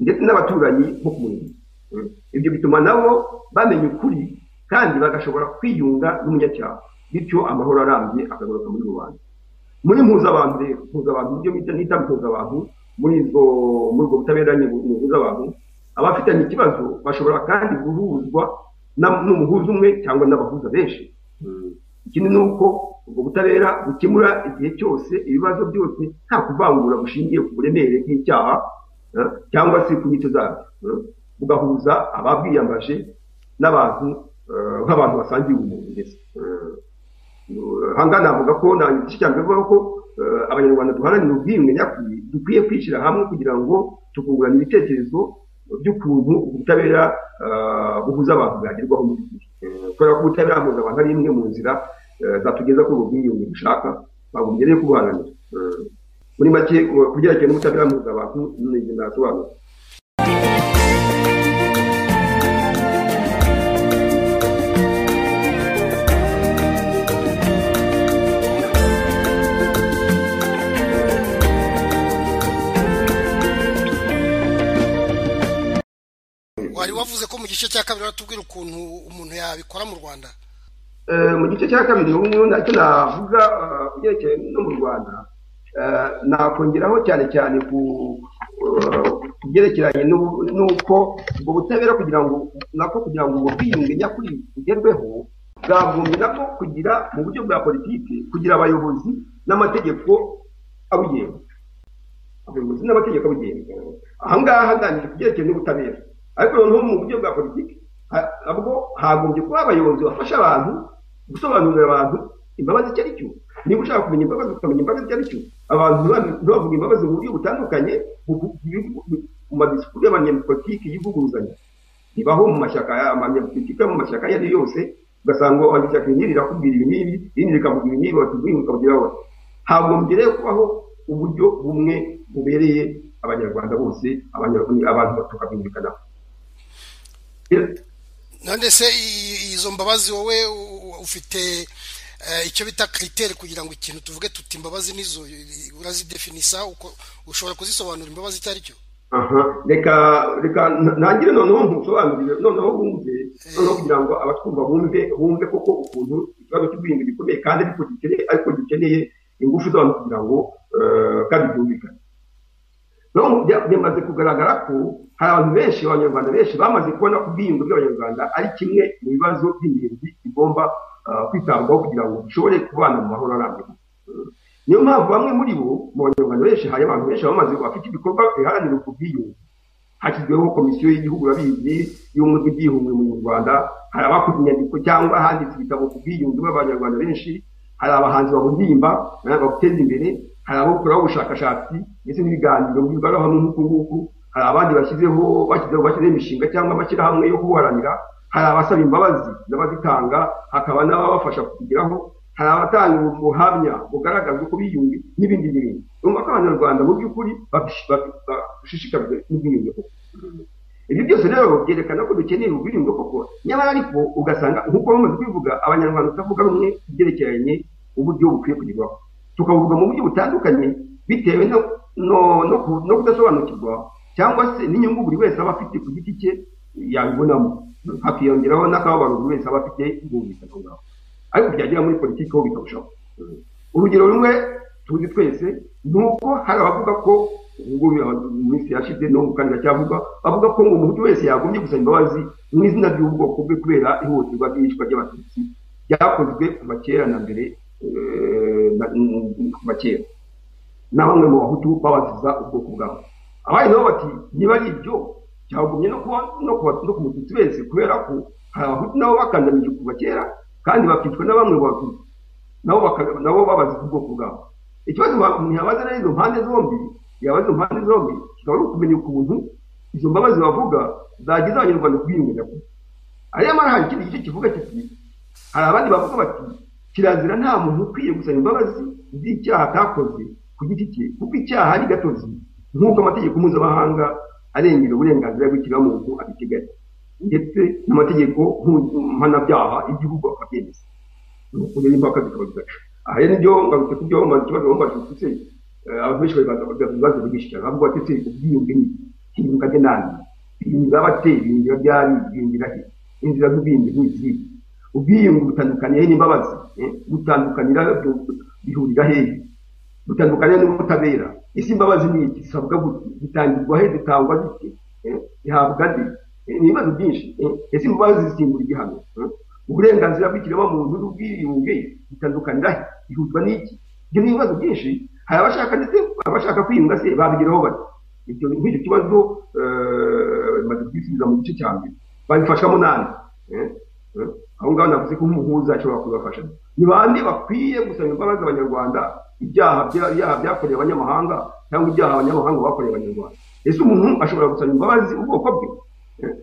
ndetse n'abaturanyi bo ku murimo Mm. ibyo bituma nabo bamenya ukuri kandi bagashobora kwiyunga n'umunyacyaha bityo amahoro arambye akagaruka muri rubanda muri mpuzabantu rero mpuzabantu ibyo bita nita mpuzabantu muri izo muri ubwo butabera nyine mpuzabantu abafitanye ikibazo bashobora kandi guhuzwa na- n'umuhuza umwe cyangwa n'abahuza benshi ikindi ni uko ubwo butabera bukemura igihe cyose ibibazo byose nta kuvangura bushingiye ku buremere bw'icyaha eh, cyangwa se ku nyito zabyo eh, bugahuza ababwiyambaje n'abantu eh, nk'abantu basangiye ubumuntu ndetse Eh, aha ngaha navuga ko nta cya mbere ko eh, abanyarwanda duharanira ubwiyunge nyakuri dukwiye kwishyira hamwe kugira ngo tukungurana ibitekerezo by'ukuntu ubutabera eh, buhuza abantu bwagerwaho muri iki gihe Eh, kubera ko ubutabera buhuza abantu ari imwe mu nzira eh, zatugeza kuri ubwo bwiyunge dushaka twagombye rero kubuharanira Eh, muri make ku byerekeranye n'ubutabera buhuza abantu ni ibyo nasobanura wari wavuze ko mu gice cya kabiri watubwira ukuntu umuntu yabikora mu rwanda Eh, mu gice cya kabiri ubu ngubu nacyo navuga eh, ku byerekeye no mu rwanda eh, nakongeraho cyane cyane ku eh, ku byerekeranye n'ubu- n'uko ubwo butabera kugira ngo nako kugira ngo ubwo bwiyunge nyakuri bugerweho bwagombye nako kugira mu buryo bwa politiki kugira abayobozi n'amategeko abugenga abayobozi n'amategeko abugenga aha ngaha ndangije ku byerekeye n'ubutabera ariko noneho mu buryo bwa politiki ha- nabwo hagombye kuba abayobozi bafasha abantu gusobanurira abantu imbabazi icyo ari cyo niba ushaka kumenya imbabazi ukamenya imbabazi icyo ari cyo abantu ntiba- ntibavuge imbabazi mu buryo butandukanye bu- bu- bu- bu- mu madisikuru y'abanyapolitiki y'ivuguruzanya bibaho mu mashyaka amanyapolitiki yo mu mashyaka ayo ari yo yose ugasanga abanyashyaka iri rirakubwira ibi n'ibi irindi rikavuga ibi n'ibi bakubwira ukagira wowe hagombye rero kubaho uburyo bumwe bubereye abanyarwanda bose abanyarwanda abantu tukabumvikanaho none se i- izo mbabazi wowe u- u- ufite eh, icyo bita kiriteri kugira ngo ikintu tuvuge tuti imbabazi nizo i- urazidefinisa uko ushobora kuzisobanura imbabazi icyo ari cyo aha reka reka n- ntangire noneho ntusobanurire noneho bumve noneho kugira ngo abatwumva bumve bumve koko ukuntu ikibazo cy'ubwiyunge gikomeye kandi ariko gikeneye ariko gikeneye ingufu z'abantu kugira ngo eh, kandi byumvikane rero bya- byamaze kugaragara ko hari abantu benshi abanyarwanda benshi bamaze kubona ko ubwiyunge bw'abanyarwanda ari kimwe mu bibazo by'ingenzi bigomba eh, kwitabwaho kugira ngo dushobore kubana mu mahoro arambye niyo mpamvu bamwe muri bo mu banyarwanda benshi hari abantu benshi bamaze bafite ibikorwa biharanira ubwo bwiyunge hashyizweho komisiyo y'igihugu babizi y'ubumwe bw'ibyihumbi mu rwanda hari abakoze inyandiko cyangwa handitse ibitabo ku bwiyunge b'abanyarwanda benshi hari abahanzi bahuririmba baguteza imbere hari abakoraho ubushakashatsi ndetse n'ibiganiro bigaragara hamwe nk'uku nguku hari abandi bashyizeho bashyizeho bashyizeho imishinga cyangwa amashyirahamwe yo kubuharanira hari abasaba imbabazi n'abazitanga hakaba n'ababafasha kuzigeraho hari abatanga ubuhamya bugaragaza uko biyunge n'ibindi n'ibindi urumva ko abanyarwanda mu by'ukuri bashishikajwe n'ubwiyunge koko ibyo byose rero byerekana ko dukeneye ubwiringo koko nyamara ariko ugasanga nk'uko bamaze kwivuga abanyarwanda tutavuga rumwe ku byerekeranye uburyo bukwiye kugerwaho tukabuvuga mu buryo butandukanye bitewe no no- no ku- no kudasobanukirwa cyangwa se n'inyungu buri wese aba afite ku giti cye yabibonamo hakiyongeraho n'akababaro buri wese aba afite bumvikana aho ngaho ariko byagera muri politiki ho bikarushaho urugero rumwe tuzi twese ni uko hari abavuga ko ubwo mu minsi yashize no mu kanya cyavuga bavuga ko ngo umuntu wese yagombye gusaba imbabazi mu izina ry'ubwoko bwe kubera ihohoterwa ry'iyicwa ry'abatutsi ryakozwe kuva kera na mbere eh, na- kuva kera na bamwe mu bahutu babaziza ubwoko bwabo abandi nabo bati niba ari ibyo byagumye no kuba no kuba no ku mututsi wese kubera ko hari abahutu nabo bakandamije kuva kera kandi bakicwa na bamwe mu batutsi nabo baka- nabo babaziza ubwoko bwabo ikibazo ba- umuntu yabaza rero izo mpande zombi yabaza izo mpande zombi kikaba ari ukumenya ukuntu izo mbabazi bavuga zagize abanyarwanda kubiyumenya kuko ariyo mpamvu hari ikindi gice kivuga kiti hari abandi bavuga bati kirazira nta muntu ukwiye gusaba imbabazi z'icyaha atakoze ku giti cye kuko icyaha ari gatozi nk'uko amategeko mpuzamahanga arengera uburenganzira bw'ikiremwamuntu abiteganya ndetse n'amategeko mpu- mpanabyaha y'igihugu akabyemeza nuko rero impaka zikaba zigaca aha rero nibyo ngarutse ku byo bamaze ikibazo bamaze ndetse abantu benshi bari bagaragaza ibibazo byinshi cyane bavuga bati se ubwiyunge ni hiyunga de nani hiyunga abateye hiyunga byari hiyungira he inzira z'ubwiyunge ni izihe ubwiyunge butandukaniye n'imbabazi eh, butandukanira bihurira hehe butandukanye n'ubutabera ese imbabazi ni iki zisabwa gute zitangirwa he zitangwa zite Eh, zihabwa nde Eh, ni ibibazo byinshi Eh, ese imbabazi zisimbura igihano Eh, uburenganzira bw'ikiremwamuntu n'ubwiyunge bitandukanira he bihuzwa n'iki ibyo ni ibibazo byinshi hari abashaka ndetse abashaka kwiyunga se babigeraho bati ibyo nk'icyo kibazo eh, bimaze kubisubiza mu gice cya mbere babifashamo nande Eh, eh, aho ngaho navuze ko nk'umuhuza ashobora kubibafasha ni bande bakwiye gusaba imbabazi abanyarwanda ibyaha bya- ibyaha byakorewe abanyamahanga cyangwa ibyaha abanyamahanga bakoreye abanyarwanda ese umuntu ashobora gusaba imbabazi ubwoko bwe Eh,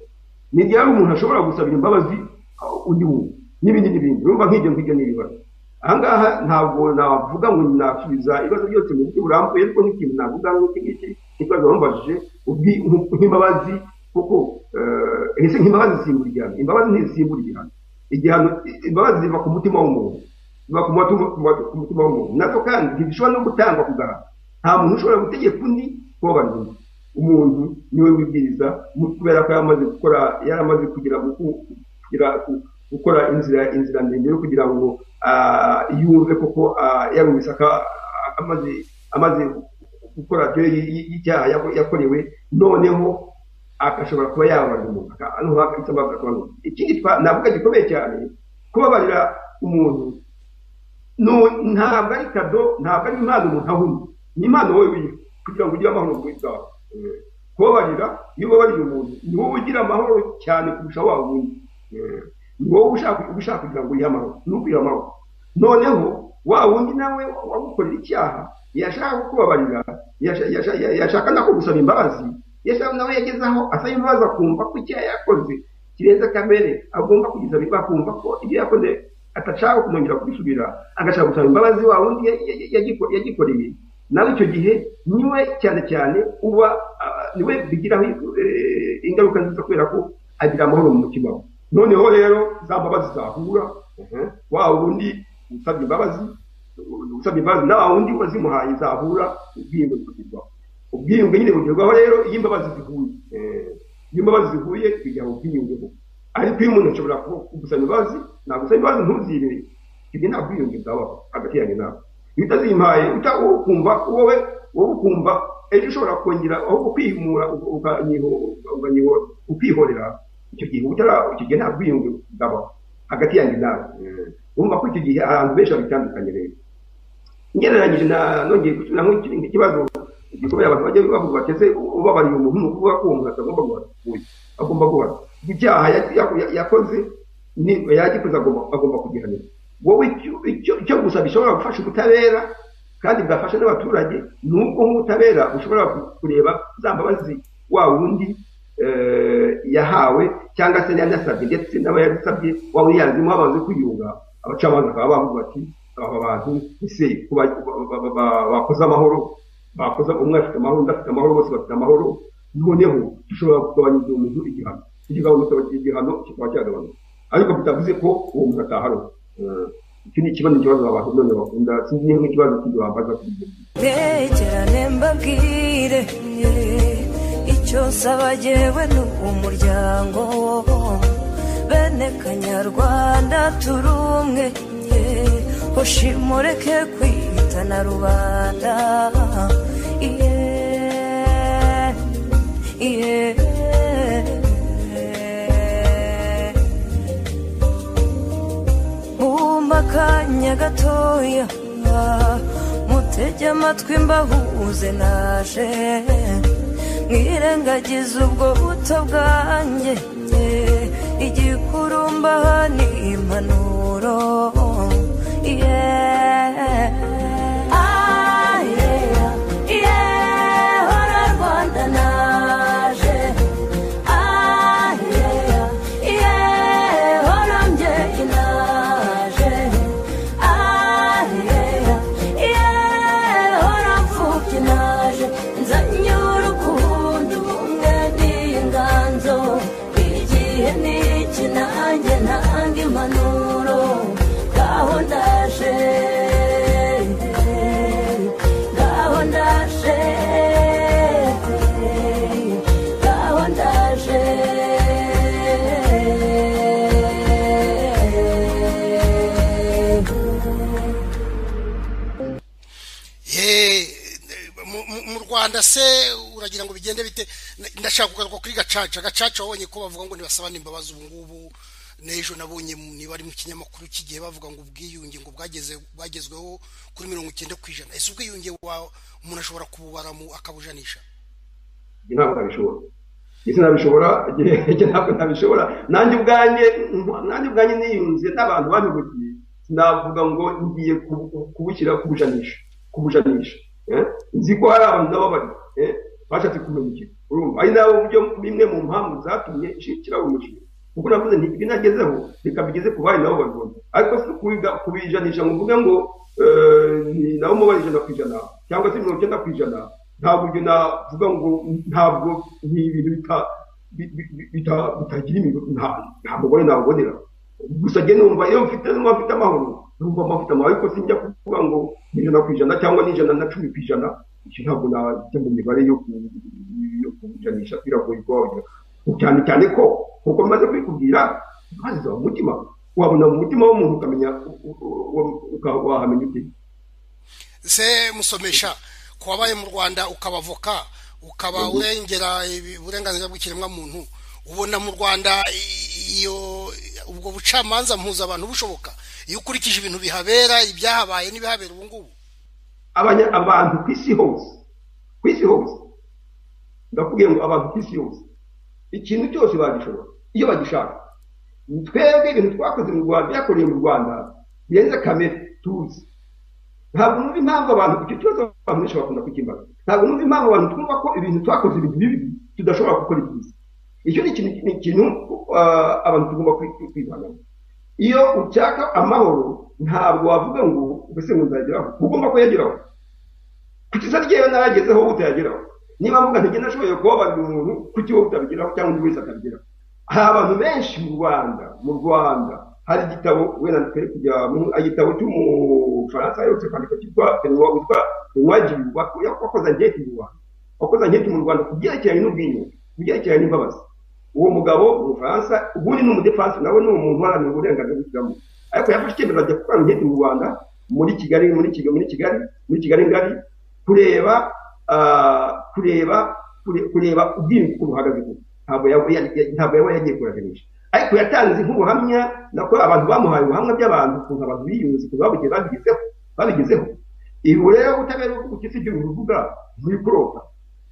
ni ryari umuntu ashobora gusabira imbabazi aho undi muntu n'ibindi n'ibindi urumva nk'ibyo ngibyo ni ibibazo aha ngaha ntabwo navuga ngo nasubiza ibibazo byose mu buryo burambuye ariko nk'ikintu navuga nk'iki ngiki n'ikibazo bambajije ubwi- nk- nk'imbabazi kuko eh, ese nk'imbabazi zisimbura igihano imbabazi ntizisimbura igihano igihano imbabazi ziva ku mutima w'umuntu ziva ku matu- ku matu- ku mutima w'umuntu nazo kandi ntizishobora no gutangwa ku gahato nta muntu ushobora gutegeka undi kubabarira undi umuntu niwe wibwiriza mu- kubera ko yamaze gukora yaramaze kugira guku- kugira ku- gukora inzira inzira ndende yo kugira ngo ah, yumve koko ah, yarumvise aka- amaze amaze gukora radiyo y'icyaha yako- yakorewe noneho agashobora kuba yababarira umuntu aka- hano hakaba hakaba hakaba- ikindi twa- navuga gikomeye cyane kubabarira umuntu nu- ntabwo ari kado ntabwo ari impano umuntu ahumye ni impano wowe wiha kugira ngo ugire amahoro mu bwawe Eh, kubabarira iyo ubabariye umuntu ni wowe ugira amahoro cyane kurusha wa wundi Eh, ni wowe ushaka ushaka kugira ngo uyihe amahoro ni ukwiha amahoro noneho wa wundi nawe wagukorera icyaha yashaka kukubabarira yasha- yasha- yashaka nako gusaba imbabazi yashaka nawe yageze aho asaba imbabazi akumva ko icyaha yakoze kirenze kamere agomba kugisaba imbabazi akumva ko ibyo yakoze atashaka kumwongera kubisubira agashaka gusaba imbabazi wa wundi ya- ya- yagiko- yagikoreye nawe icyo gihe niwe cyane cyane uba ah, niwe bigiraho eh, ingaruka nziza kubera ko agira amahoro mu mutima we noneho rero za mbabazi zahura mhm, wa wundi usabye imbabazi usabye imbabazi na wa wundi wazimuhaye zahura ubwiyunge bukagerwaho ubwiyunge nyine bugerwaho rero iyo imbabazi zihuye Eh, iyo imbabazi zihuye bijya mu bwiyunge bubi ariko iyo umuntu ashobora ku- kugusaba imbabazi nagusaba imbabazi ntuzire ibyo nta bwiyunge bwabaho hagati yanjye nawe iyo utazimpaye uta wowe ukumva wowe wowe ukumva ejo ushobora kongera aho kwihimura ukihorera icyo gihe utara icyo gihe nta bwiyunge bwabaho hagati yanjye nawe urumva ko icyo gihe abantu benshi babitandukanye rero ngereranyije na nongeye gusubira mu kindi kibazo igikomeye abantu bajya bavuga bati ese ubabariye umuntu ni ukuvuga ko uwo muntu atagomba guhanwa agomba guhanwa ibyaha ya- ya- yakoze ni- yagikoze agomba- agomba kugihanirwa wowe icyo- icyo- icyo gusa gishobora gufasha ubutabera kandi bwafasha n'abaturage ni ubwo nk'ubutabera bushobora ku- kureba za mbabazi wa wundi eh, yahawe cyangwa se yanasabye ndetse n'abayasabye waba uyanzemo bamaze kwiyunga abacamanza bakaba bavuga bati aba bantu ese kuba- ba- ba- ba- bakoze amahoro bakoze umwe afite amahoro undi afite amahoro bose bafite amahoro noneho dushobora kugabanyiriza umuntu igihano ikigabanuka igihano kikaba cyagabanuka ariko bitavuze ko uwo muntu ataharo iki ni ikibazo ikibazo abantu none bakunda sinzi niba nk'ikibazo kindi bambaza kuri ibyo ntekerane mbabwire icyo saba jyewe ni umuryango bene kanyarwanda turi umwe hoshimureke kwitana rubanda yeah, yeah. bumva akanya gatoya mutege amatwi mbahuze naje mwirengagize ubwo buto bwanjye igikurumbaha ni impanuro yeah. Ah, yeah. Yeah, hora Rwanda naje Ah, yeah. Yeah, hora mbyeyi naje Ah, yeah. Yeah, hora mfubyi naje nzanye urukundo ubumwe n'inganzo igihe ni iki nanjye ntanga impanuro ngaho ndaje ngaho ndaje ngaho ndaje ye mu- mu- mu rwanda se uragira ngo bigende bite Na- ndashaka kugaruka kuri gacaca gacaca wabonye ko bavuga ngo ntibasabane imbabazi ubu ngubu n'ejo nabonye mu- niba ari mu kinyamakuru kigiye bavuga ngo ubwiyunge ngo bwageze bwagezweho kuri mirongo icyenda ku ijana ese ubwiyunge wa umuntu ashobora kububara mu akabujanisha ntabwo nabishobora ese nabishobora igihe ntabwo nabishobora nanjye ubwanjye nanjye ubwanjye niyunze n'abantu babihugiye sinavuga ngo ngiye ku- ku- kubushyira kubujanisha kubujanisha eh? nzi ko hari abantu n'ababari eh? bashatse kumenya ikintu urumva ari nabo buryo bimwe mu mpamvu zatumye nshikiraho umushinga kuko navuze nti ibi nagezeho reka bigeze ku bari nabo babibona ariko si kubiga- kubijanisha ngo mvuge ngo eh, ni nabo mubare ijana ku ijana cyangwa se mirongo icyenda ku ijana ntabwo ibyo navuga ngo ntabwo ni ibintu bita- bi- bi- bi- bita- bitagira imibiri nta mugore nabubonera gusa njye numva iyo mfite niba mfite amahoro numva mfite amahoro ariko sinjya kuvuga ngo ni ijana ku ijana cyangwa ni ijana na cumi ku ijana icyo ntabwo najya mu mibare yo ku- yo kujanisha biragoye kuba wagira cyane cyane ko nkuko bimaze kubikubwira baziza mu mutima wabona mu mutima w'umuntu ukamenya u- u- u- u- uka- wahamenya ute se musomesha ku babaye mu rwanda ukaba avoka ukaba urengera ibi- uburenganzira bw'ikiremwamuntu ubona mu rwanda i- iyo ubwo bucamanza mpuzabantu bushoboka iyo ukurikije ibintu bihabera ibyahabaye n'ibihabera ubu ngubu abanya abantu ku isi hose ku isi hose ndakubwiye ngo abantu ku isi hose ikintu cyose bagishobora iyo bagishaka twebwe ibintu twakoze mu rwanda byakoreye mu rwanda birenze kamere tuzi ntabwo numva impamvu abantu icyo kibazo abantu benshi bakunda kukimbaza ntabwo numva impamvu abantu twumva ko ibintu twakoze ibintu bibi tudashobora gukora ibyiza icyo ni ikintu ni ikintu ah, abantu tugomba kwi- kwihangana iyo ushaka amahoro ntabwo wavuga ngo ubuse ngo nzageraho ugomba kuyageraho kuki isa ryewe naragezeho utayageraho niba mvuga nti genda ashoboye kubabarira umuntu kuki wowe utabigeraho cyangwa undi wese atabigeraho hari abantu benshi mu rwanda mu rwanda hari igitabo wenda twari kujya mu- igitabo cy'umufaransa aherutse kwandika cyitwa Benoit witwa Benoit wakoze wakoze anketi mu rwanda wakoze anketi mu rwanda ku byerekeranye n'ubwiyunge ku byerekeranye n'imbabazi uwo mugabo umufaransa ubundi ni umudefansi nawe ni umuntu uharanira uburenganzira bw'ikiremwamuntu ariko yafashe icyemezo ajya gukora inketi mu rwanda muri kigali muri kigali muri kigali muri kigali ngari kureba ah, kureba kure- kureba ubwiyunge uko buhagaze koko ntabwo yaba ya- ya- ntabwo yaba yagiye kuraganisha ariko yatanze nk'ubuhamya nako abantu bamuhaye ubuhamya by'abantu ukuntu abantu biyunze ukuntu babugiye babigezeho babigezeho ubu rero ubutabera bwo ku isi igihugu uvuga buri kurota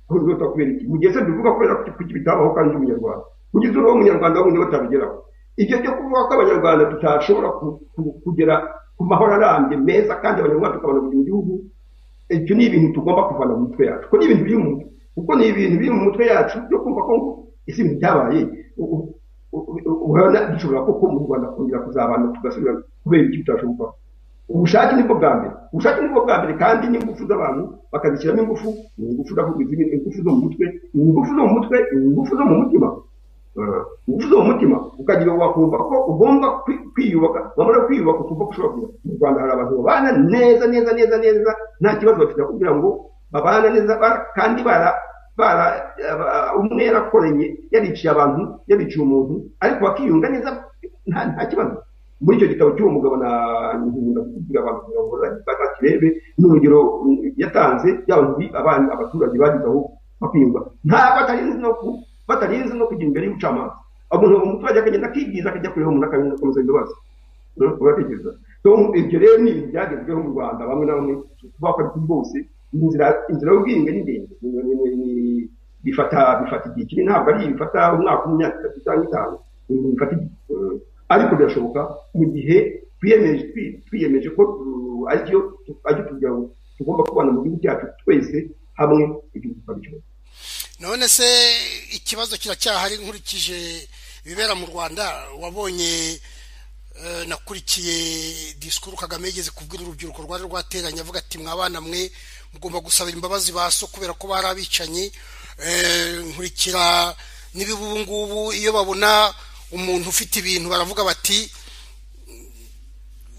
kurota kubera iki mu gihe se duvuga kubera ko kuki bitabaho kandi uri umunyarwanda kugeza ubu umunyarwanda wundi batabigeraho ibyo byo kuvuga ko abanyarwanda tutashobora ku- ku- kugera ku mahoro arambye meza kandi abanyarwanda tukabona kugira igihugu icyo ni ibintu tugomba kuvana mu mitwe yacu kuko ni ibintu biri mu mutwe kuko ni ibintu biri mu mitwe yacu byo kumva ko ngo isi ibintu byabaye u- u- u- u- ubona dushobora koko mu rwanda kongera kuzabana tugasubira kubera ibyo tutashoboye gukora ubushake nibwo bwa mbere ubushake nibwo bwa mbere kandi n'ingufu z'abantu bakazishyiramo ingufu ni ingufu ndavuga izindi ni ingufu zo mu mutwe ni ingufu zo mu mutwe ni ingufu zo mu mutima Eh, ingufu zo mu mutima ukagira ngo wakumva ko ugomba kwi- kwiyubaka wamara kwiyubaka ukumva ko ushobora kugira mu rwanda hari abantu babana neza neza neza neza nta kibazo bafite kugira ngo babana neza bara- kandi bara bara aba- umwe yarakoranye yariciye abantu yariciye umuntu ariko bakiyunga neza nta- nta kibazo muri icyo gitabo cy'uwo mugabo na nkunda kugira abantu kugira ngo bazakirebe n'urugero mm, yatanze y'abantu abana abaturage bagize aho bakiyumva ntabwo batarinze no ku batarinze no kujya imbere y'ubucamanza umuntu umuturage akagenda akibwiza akajya kureba umuntu akakomeza imbabazi Mm, uratekereza So, ibyo rero ni ibintu byagezweho mu rwanda bamwe na bamwe bakora kuri bose inzira inzira y'ubwiyunge ni ndende Ni- ni- ni- ni- bifata bifata igihe kinini ntabwo ari bifata umwaka umwe imyaka itatu cyangwa itanu Mm, bifata igihe Mm. ariko birashoboka mu gihe twiyemeje twi- twiyemeje ko mm, aricyo aricyo kugira ngo tugomba kubana mu gihugu cyacu twese hamwe igihugu tukabikora none se ikibazo kiracyahari nkurikije ibibera mu rwanda wabonye eh, nakurikiye disikuru kagame yigeze kubwira urubyiruko rwari rwateranye avuga ati mwabana mwe mugomba gusabira imbabazi ba so kubera ko bari abicanyi Eh, nkurikira n'ibiba ubu ngubu iyo babona umuntu ufite ibintu baravuga bati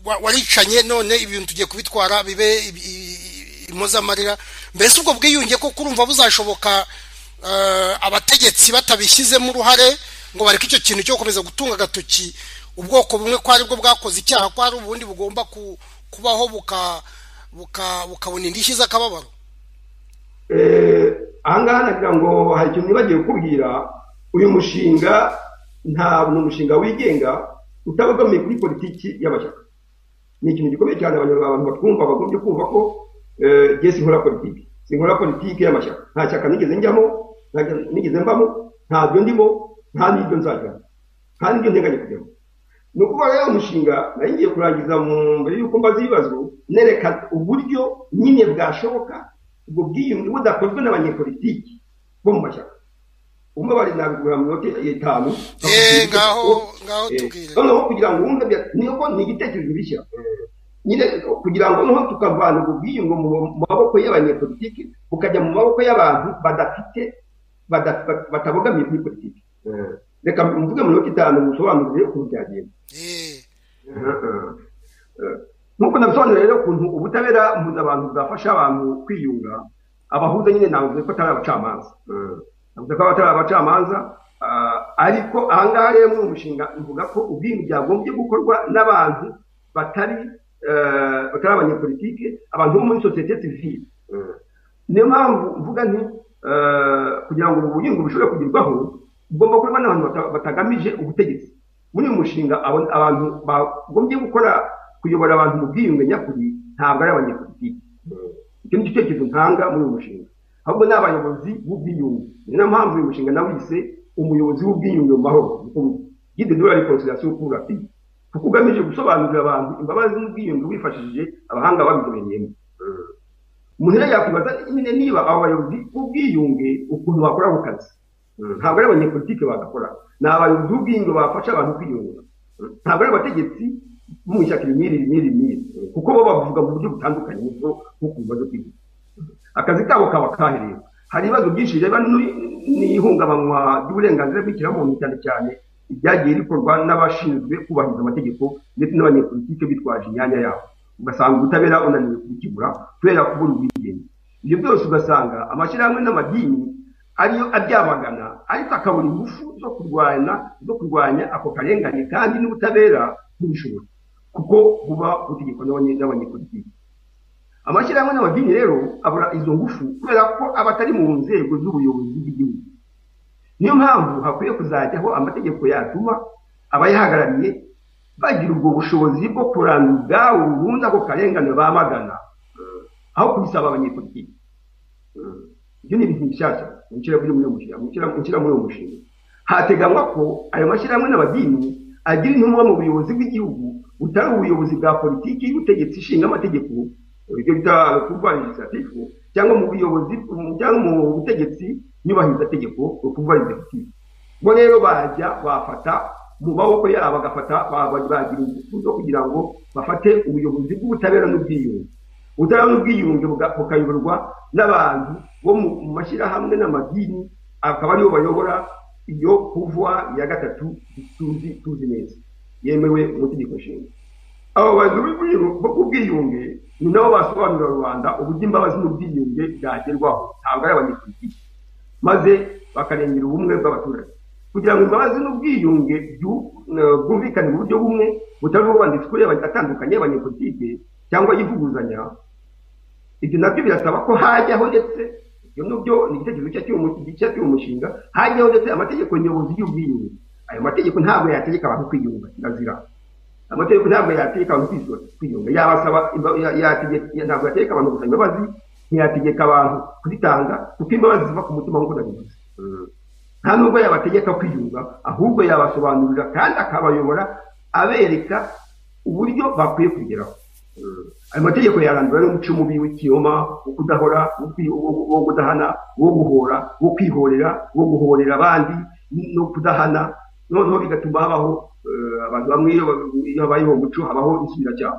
wa- waricanye none ibintu tugiye kubitwara bibe i- i- impozamarira mbese ubwo bwiyunge ko kurumva buzashoboka eh, abategetsi batabishyizemo uruhare ngo bareke icyo kintu cyo gukomeza gutunga agatoki ubwoko bumwe ko ari bwo bwakoze icyaha ko hari ubundi bugomba ku- kubaho buka- buka- bukabona indishyi z'akababaro Eh, ahangaha nagira ngo hari ikintu nibagiwe kubwira uyu mushinga nta ni umushinga wigenga utabogamiye kuri politiki y'amashyaka ni ikintu gikomeye cyane abanyarwanda abantu batwumva bagombye kumva ko eh, jye sinkora politiki sinkora politiki y'amashyaka nta shyaka nigeze njyamo nta shyaka nigeze mbamo ntabyo ndimo nta n'ibyo nzajyamo nta n'ibyo nteganya kujyamo ni ukuvuga rero umushinga nari ngiye kurangiza mu- mbere y'uko mbaza ibibazo nereka uburyo nyine bwashoboka ubwo bwiyunge budakozwe n'abanyepolitiki bo mu mashyaka umwe bari nabigura mu minota itanu Eh, ngaho- ngaho Eh, tubwire. noneho kugira ngo wumve bya- niyo ko ni igitekerezo gishya nyine kugira ngo noneho tukavana ubwo bwiyunge mu mu maboko y'abanyepolitiki bukajya mu maboko y'abantu badafite bada- ba- batabogamiye kuri politiki reka mvuge mu minota itanu musobanurire ukuntu byagenda Eh, nk'uko nabisobanura rero ukuntu ubutabera mpuza abantu bwafasha abantu kwiyunga abahuza nyine navuze ko atari abacamanza navuze ko atari abacamanza ah, ariko ahangaha rero muri uwo mushinga mvuga ko ubwiyunge byagombye gukorwa n'abantu batari eh, batari abanyepolitike abantu bo muri sosiyete sivile niyo mpamvu mvuga nti eh, kugira ngo ubu bugingo bushobore kugerwaho bugomba gukorwa n'abantu bata- batagamije ubutegetsi muri uyu mushinga abo- abantu bagombye gukora kuyobora abantu mu bwiyunge nyakuri ntabwo ari abanyepolitiki icyo ni igitekerezo ntanga muri uyu mushinga ahubwo ni abayobozi b'ubwiyunge ni na mpamvu uyu mushinga nawise umuyobozi w'ubwiyunge mu mahoro gide dura reconciliation pour la paix kuko ugamije gusobanurira abantu imbabazi n'ubwiyunge wifashishije abahanga babizobereyemo umuntu rero yakwibaza nyine niba abo bayobozi b'ubwiyunge ukuntu bakora ako kazi ntabwo ari abanyepolitike bagakora ni abayobozi b'ubwiyunge bafasha abantu kwiyungura ntabwo ari abategetsi bo mu ishyaka ibimiri ibimiri ibimiri kuko bo bavuga mu buryo butandukanye nibwo nk'uko bibazo kwiyungura akazi kabo kaba kahereye hari ibibazo byinshi birebana n'u- n'ihungabanwa ry'uburenganzira bw'ikiremwamuntu cyane cyane ibyagiye bikorwa n'abashinzwe kubahiriza amategeko ndetse n'abanyepolitike bitwaje imyanya yabo ugasanga ubutabera unaniwe kubikemura kubera kubura ubwigenge ibyo byose ugasanga amashyirahamwe n'amadini ariyo abyamagana ariko akabura ingufu zo kurwana zo kurwanya ako karengane kandi n'ubutabera ntibishobore kuko buba butegekwa n'abanye- n'abanyepolitiki amashyirahamwe n'amadini rero abura izo ngufu kubera ko aba atari mu nzego z'ubuyobozi bw'igihugu niyo mpamvu hakwiye kuzajyaho amategeko yatuma abayahagarariye bagira ubwo bushobozi bwo kurandura ubwabo burundu ako karengane bamagana aho kubisaba abanyepolitiki ibyo ni ibintu bishyashya gushyira muri uwo mushinga gushyira muri uwo mushinga hateganywa ko ayo mashyirahamwe n'amadini agira intumwa mu buyobozi bw'igihugu butari ubuyobozi bwa politiki y'ubutegetsi ishinga amategeko ibyo bita kuvuga legislative cyangwa mu buyobozi cyangwa mu butegetsi nyubahirizategeko bwo kuvuga executive bo rero bajya bafata mu maboko yabo bagafata bagira ingufu zo kugira ngo bafate ubuyobozi bw'ubutabera n'ubwiyunge ubutabera n'ubwiyunge buga- bukayoborwa n'abantu bo mu mu mashyirahamwe n'amadini akaba aribo bayobora iyo kuvuwa ya gatatu tuzi tuzi neza yemewe mu itegeko nshinga abo bayobozi b'ubwiyu- b'ubwiyunge ni nabo basobanurira rubanda uburyo imbabazi n'ubwiyunge byagerwaho ntabwo ari abanyepolitiki maze bakarengera ubumwe bw'abaturage kugira ngo imbabazi n'ubwiyunge byu- eh, bwumvikane mu buryo bumwe butari ubwanditswe atandukanye y'abanyepolitike cyangwa yivuguzanya ibyo nabyo birasaba ko hajyaho ndetse ibyo nabyo ni igitekerezo cya cy'uwo mu- cya cy'uwo mushinga hajyaho ndetse amategeko nyobozi y'ubwiyunge ayo mategeko ntabwo yategeka abantu kwiyunga kirazira amategeko ntabwo yategeka abantu kwisora kwiyunga yabasaba imba- ya- yategeka- ya- ntabwo yategeka abantu gusaba imbabazi ntiyategeka abantu kuzitanga kuko imbabazi ziva ku mutima nk'uko nabivuze nta nubwo yabategeka kwiyunga ahubwo yabasobanurira kandi akabayobora abereka uburyo bakwiye kugeraho ayo mategeko yarandura n'umuco mubi w'ikinyoma wo kudahora wo kwi- wo- wo kudahana wo guhora wo kwihorera wo guhorera abandi no kudahana noneho bigatuma habaho eh, abantu bamwe iyo iyo habaye uwo muco habaho insubiracyaha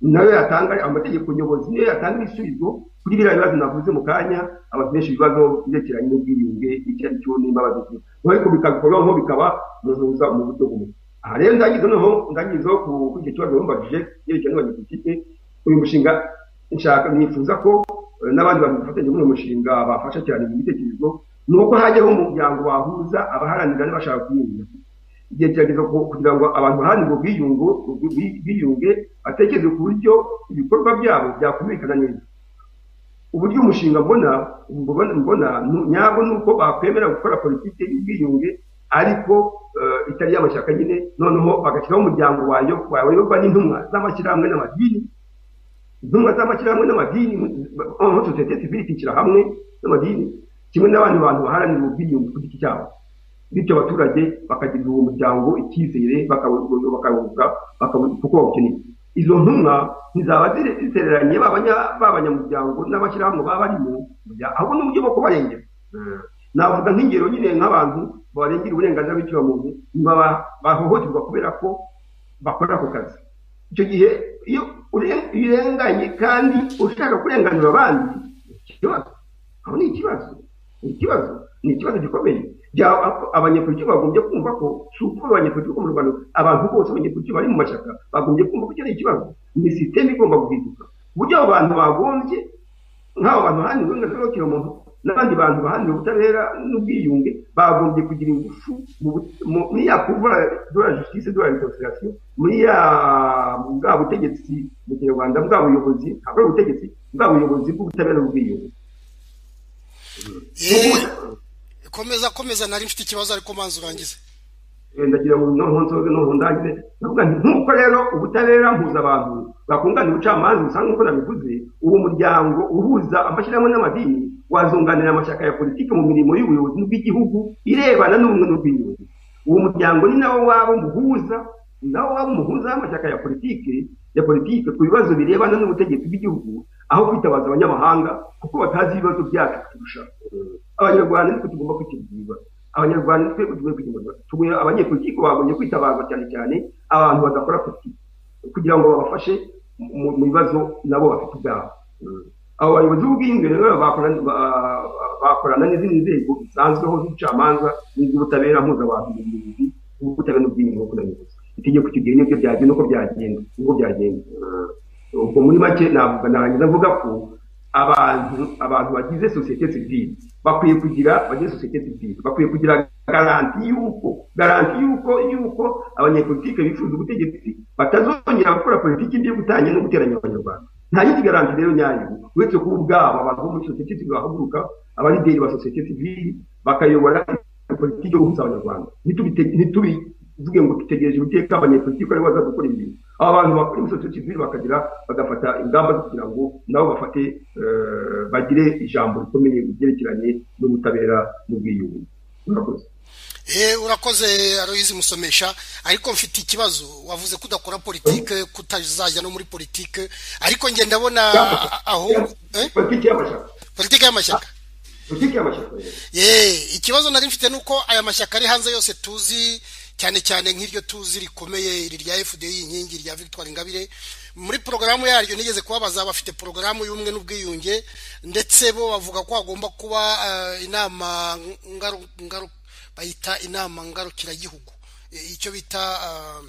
nayo yatanga amategeko nyobozi niyo yatanga ibisubizo kuri biriya bibazo navuze mu kanya abantu benshi ibibazo byerekeranye n'ubwiyunge icyo ari cyo nimba babizi ariko bikabikorwaho bikaba mu ntuza mu buryo bumwe aha rero ndangiza noneho ndangizo ku ku icyo kibazo bambajije yerekeranye n'abanyepolitike uyu mushinga nshaka nifuza ko eh, n'abandi bantu bafatanya muri uyu mushinga bafasha cyane mu bitekerezo ni uko hajyaho umuryango wahuza abaharanira n'abashaka kwiyunga igihe kirageze ku- kugira ngo abantu baharanire ubwiyungo ubwi- biyunge batekereze ku buryo ibikorwa byabo byakumvikana neza uburyo umushinga mbona mbona- mbona nu- nyabwo ni uko bakwemera gukora politiki y'ubwiyunge ariko eh, itari y'amashyaka nyine noneho bagashyiraho umuryango wayo wayoborwa n'intumwa z'amashyirahamwe n'amadini intumwa z'amashyirahamwe n'amadini noneho sosiyete sivile ikishyira hamwe n'amadini kimwe n'abandi bantu baharanira ubwiyunge ku giti cyabo bityo abaturage bakagirira uwo muryango icyizere bakawuga kuko bawukeneye izo ntumwa ntizaba zitereranye babanya- b'abanyamuryango n'abashyirahamwe baba barimo ahubwo n'uburyo bwo kubarengera navuga nk'ingero nyine nk'abantu barengera uburenganzira bw'ikiremwamuntu baba bahohoterwa kubera ko bakora ako kazi icyo gihe iyo uren- iyo urenganye kandi ushaka kurenganura abandi ni ikibazo aho ni ikibazo ni ikibazo ni ikibazo gikomeye byaba abanyepolitiki bagombye kumva ko si ukuba abanyepolitiki bo mu rwanda abantu bose abanyepolitiki bari mu mashyaka bagombye kumva ko icyo ari ikibazo ni sisiteme igomba guhinduka ku buryo abo bantu bagombye nk'abo bantu baharanira uburenganzira bw'ikiremwamuntu n'abandi bantu baharanira ubutabera n'ubwiyunge bagombye kugira ingufu mu bu- mu- muri ya kuvuga dora justice dora reconciliation muri ya bwa butegetsi mu kinyarwanda bwa buyobozi ntabwo ari ubutegetsi bwa buyobozi bw'ubutabera n'ubwiyunge Yeee, komeza komeza nari mfite ikibazo ariko manza urangize ndagira ngo noneho nsoze noneho ndangire ndavuga nti nk'uko rero ubutabera mpuzabantu bakunganira ubucamanza usanga nk'uko nabivuze uwo muryango uhuza amashyirahamwe n'amadini wazunganira amashyaka ya politiki mu mirimo y'ubuyobozi bw'igihugu irebana n'ubumwe n'ubwiyunge uwo muryango ni nawo waba umuhuza ni nawo waba umuhuza w'amashyaka ya politiki ya politiki ku bibazo birebana n'ubutegetsi bw'igihugu aho kwitabaza abanyamahanga kuko batazi ibibazo byacu kurusha abanyarwanda nitwe tugomba kwikemurira abanyarwanda twe tugoye kwikemurira tugoye abanyepolitiki bagombye kwitabaza cyane cyane abantu badakora politiki kugira ngo babafashe mu- mu bibazo nabo bafite ubwabo abo bayobozi b'ubwiyunge rero bakorana ba- bakorana n'izindi nzego zisanzweho z'ubucamanza n'iz'ubutabera mpuzabantu mu buyobozi bw'ubutabera n'ubwiyunge nk'uko nabivuze itegeko icyo gihe nibyo byagiye nuko byagenda nuko byagenda ubwo muri make navuga narangiza mvuga ko abantu abantu bagize sosiyete sivile bakwiye kugira bagize sosiyete sivile bakwiye kugira garanti y'uko garanti y'uko y'uko abanyepolitike bifuza ubutegetsi batazongera gukora politiki mbi yo gutanya no guteranya abanyarwanda nta yindi garanti rero nyayo uretse kuba ubwabo abantu bo muri sosiyete sivile bahaguruka abalideri ba sosiyete sivile bakayobora politiki yo guhuza abanyarwanda ntitubivuge ngo dutegereje ubuteka abanyepolitiki ko aribo baza gukora ibintu aba bantu bakora imisatsi civile bakagira bagafata ingamba zo kugira ngo nabo bafate eh, bagire ijambo rikomeye mu byerekeranye n'ubutabera n'ubwiyunge murakoze Eh, urakoze aroyizi musomesha ariko mfite ikibazo wavuze ko udakora politike kutazajya no muri politike ariko nge ndabona Ya. aho eh? politiki y'amashyaka politike y'amashyaka politiki y'amashyaka rero ye ikibazo nari mfite ni uko aya mashyaka ari hanze yose tuzi cyane cyane nk'iryo tuzi rikomeye iri rya fdi inkingi rya victoire ingabire muri porogaramu yaryo nigeze kubabaza bafite porogaramu y'ubumwe n'ubwiyunge ndetse bo bavuga ko hagomba kuba eh, inama ngaru, ngaru, bayita inama ngarukiragihugu Eh, icyo bita eh,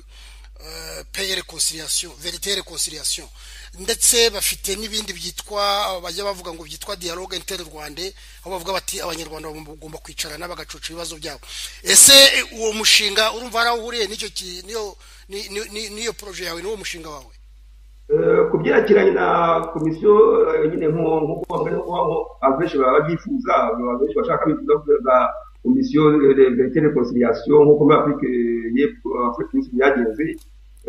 eh, paix et réconciliation vérité et réconciliation ndetse bafite n'ibindi byitwa bajya bavuga ngo byitwa dialogue interrwande aho bavuga bati abanyarwanda bagomba kwicarana bagacuca ibibazo byabo ese eh, uwo mushinga urumva hari aho uhuriye n'icyo ki- n'iyo ni- ni- ni- n'iyo projet yawe n'uwo mushinga wawe Eh, ku byerekeranye na komisiyo eh, nyine nko- nk'uko bamwe- nk'uko bamwe- abenshi baba babyifuza abantu benshi bashaka bifuza kuza komisiyo verite reconciliation nk'uko muri afurika eh, y'epfo afurika y'isi byagenze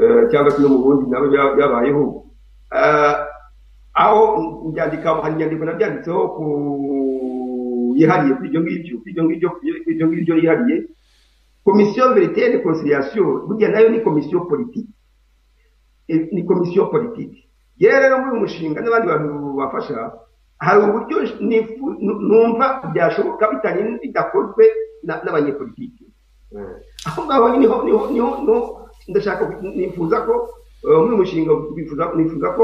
eh, cyangwa se no mu bundi nabo bya- byabayeho Eh, aho ibyandika hari inyandiko nabyanditseho ku yihariye kuri ibyo ngibyo kuri ibyo ngibyo kuri ibyo ngibyo yihariye komisiyo verite reconciliation burya nayo ni komisiyo politiki Eh, ni komisiyo politiki yewe rero muri uyu mushinga n'abandi bantu bafasha hari uburyo nifu- nu- numva byashoboka bitanye- bidakozwe na- n'abanyepolitiki Eh, aho ngaho niho niho niho niho ndashaka nifuza ko eh, muri uyu mushinga bifuza- nifuza ko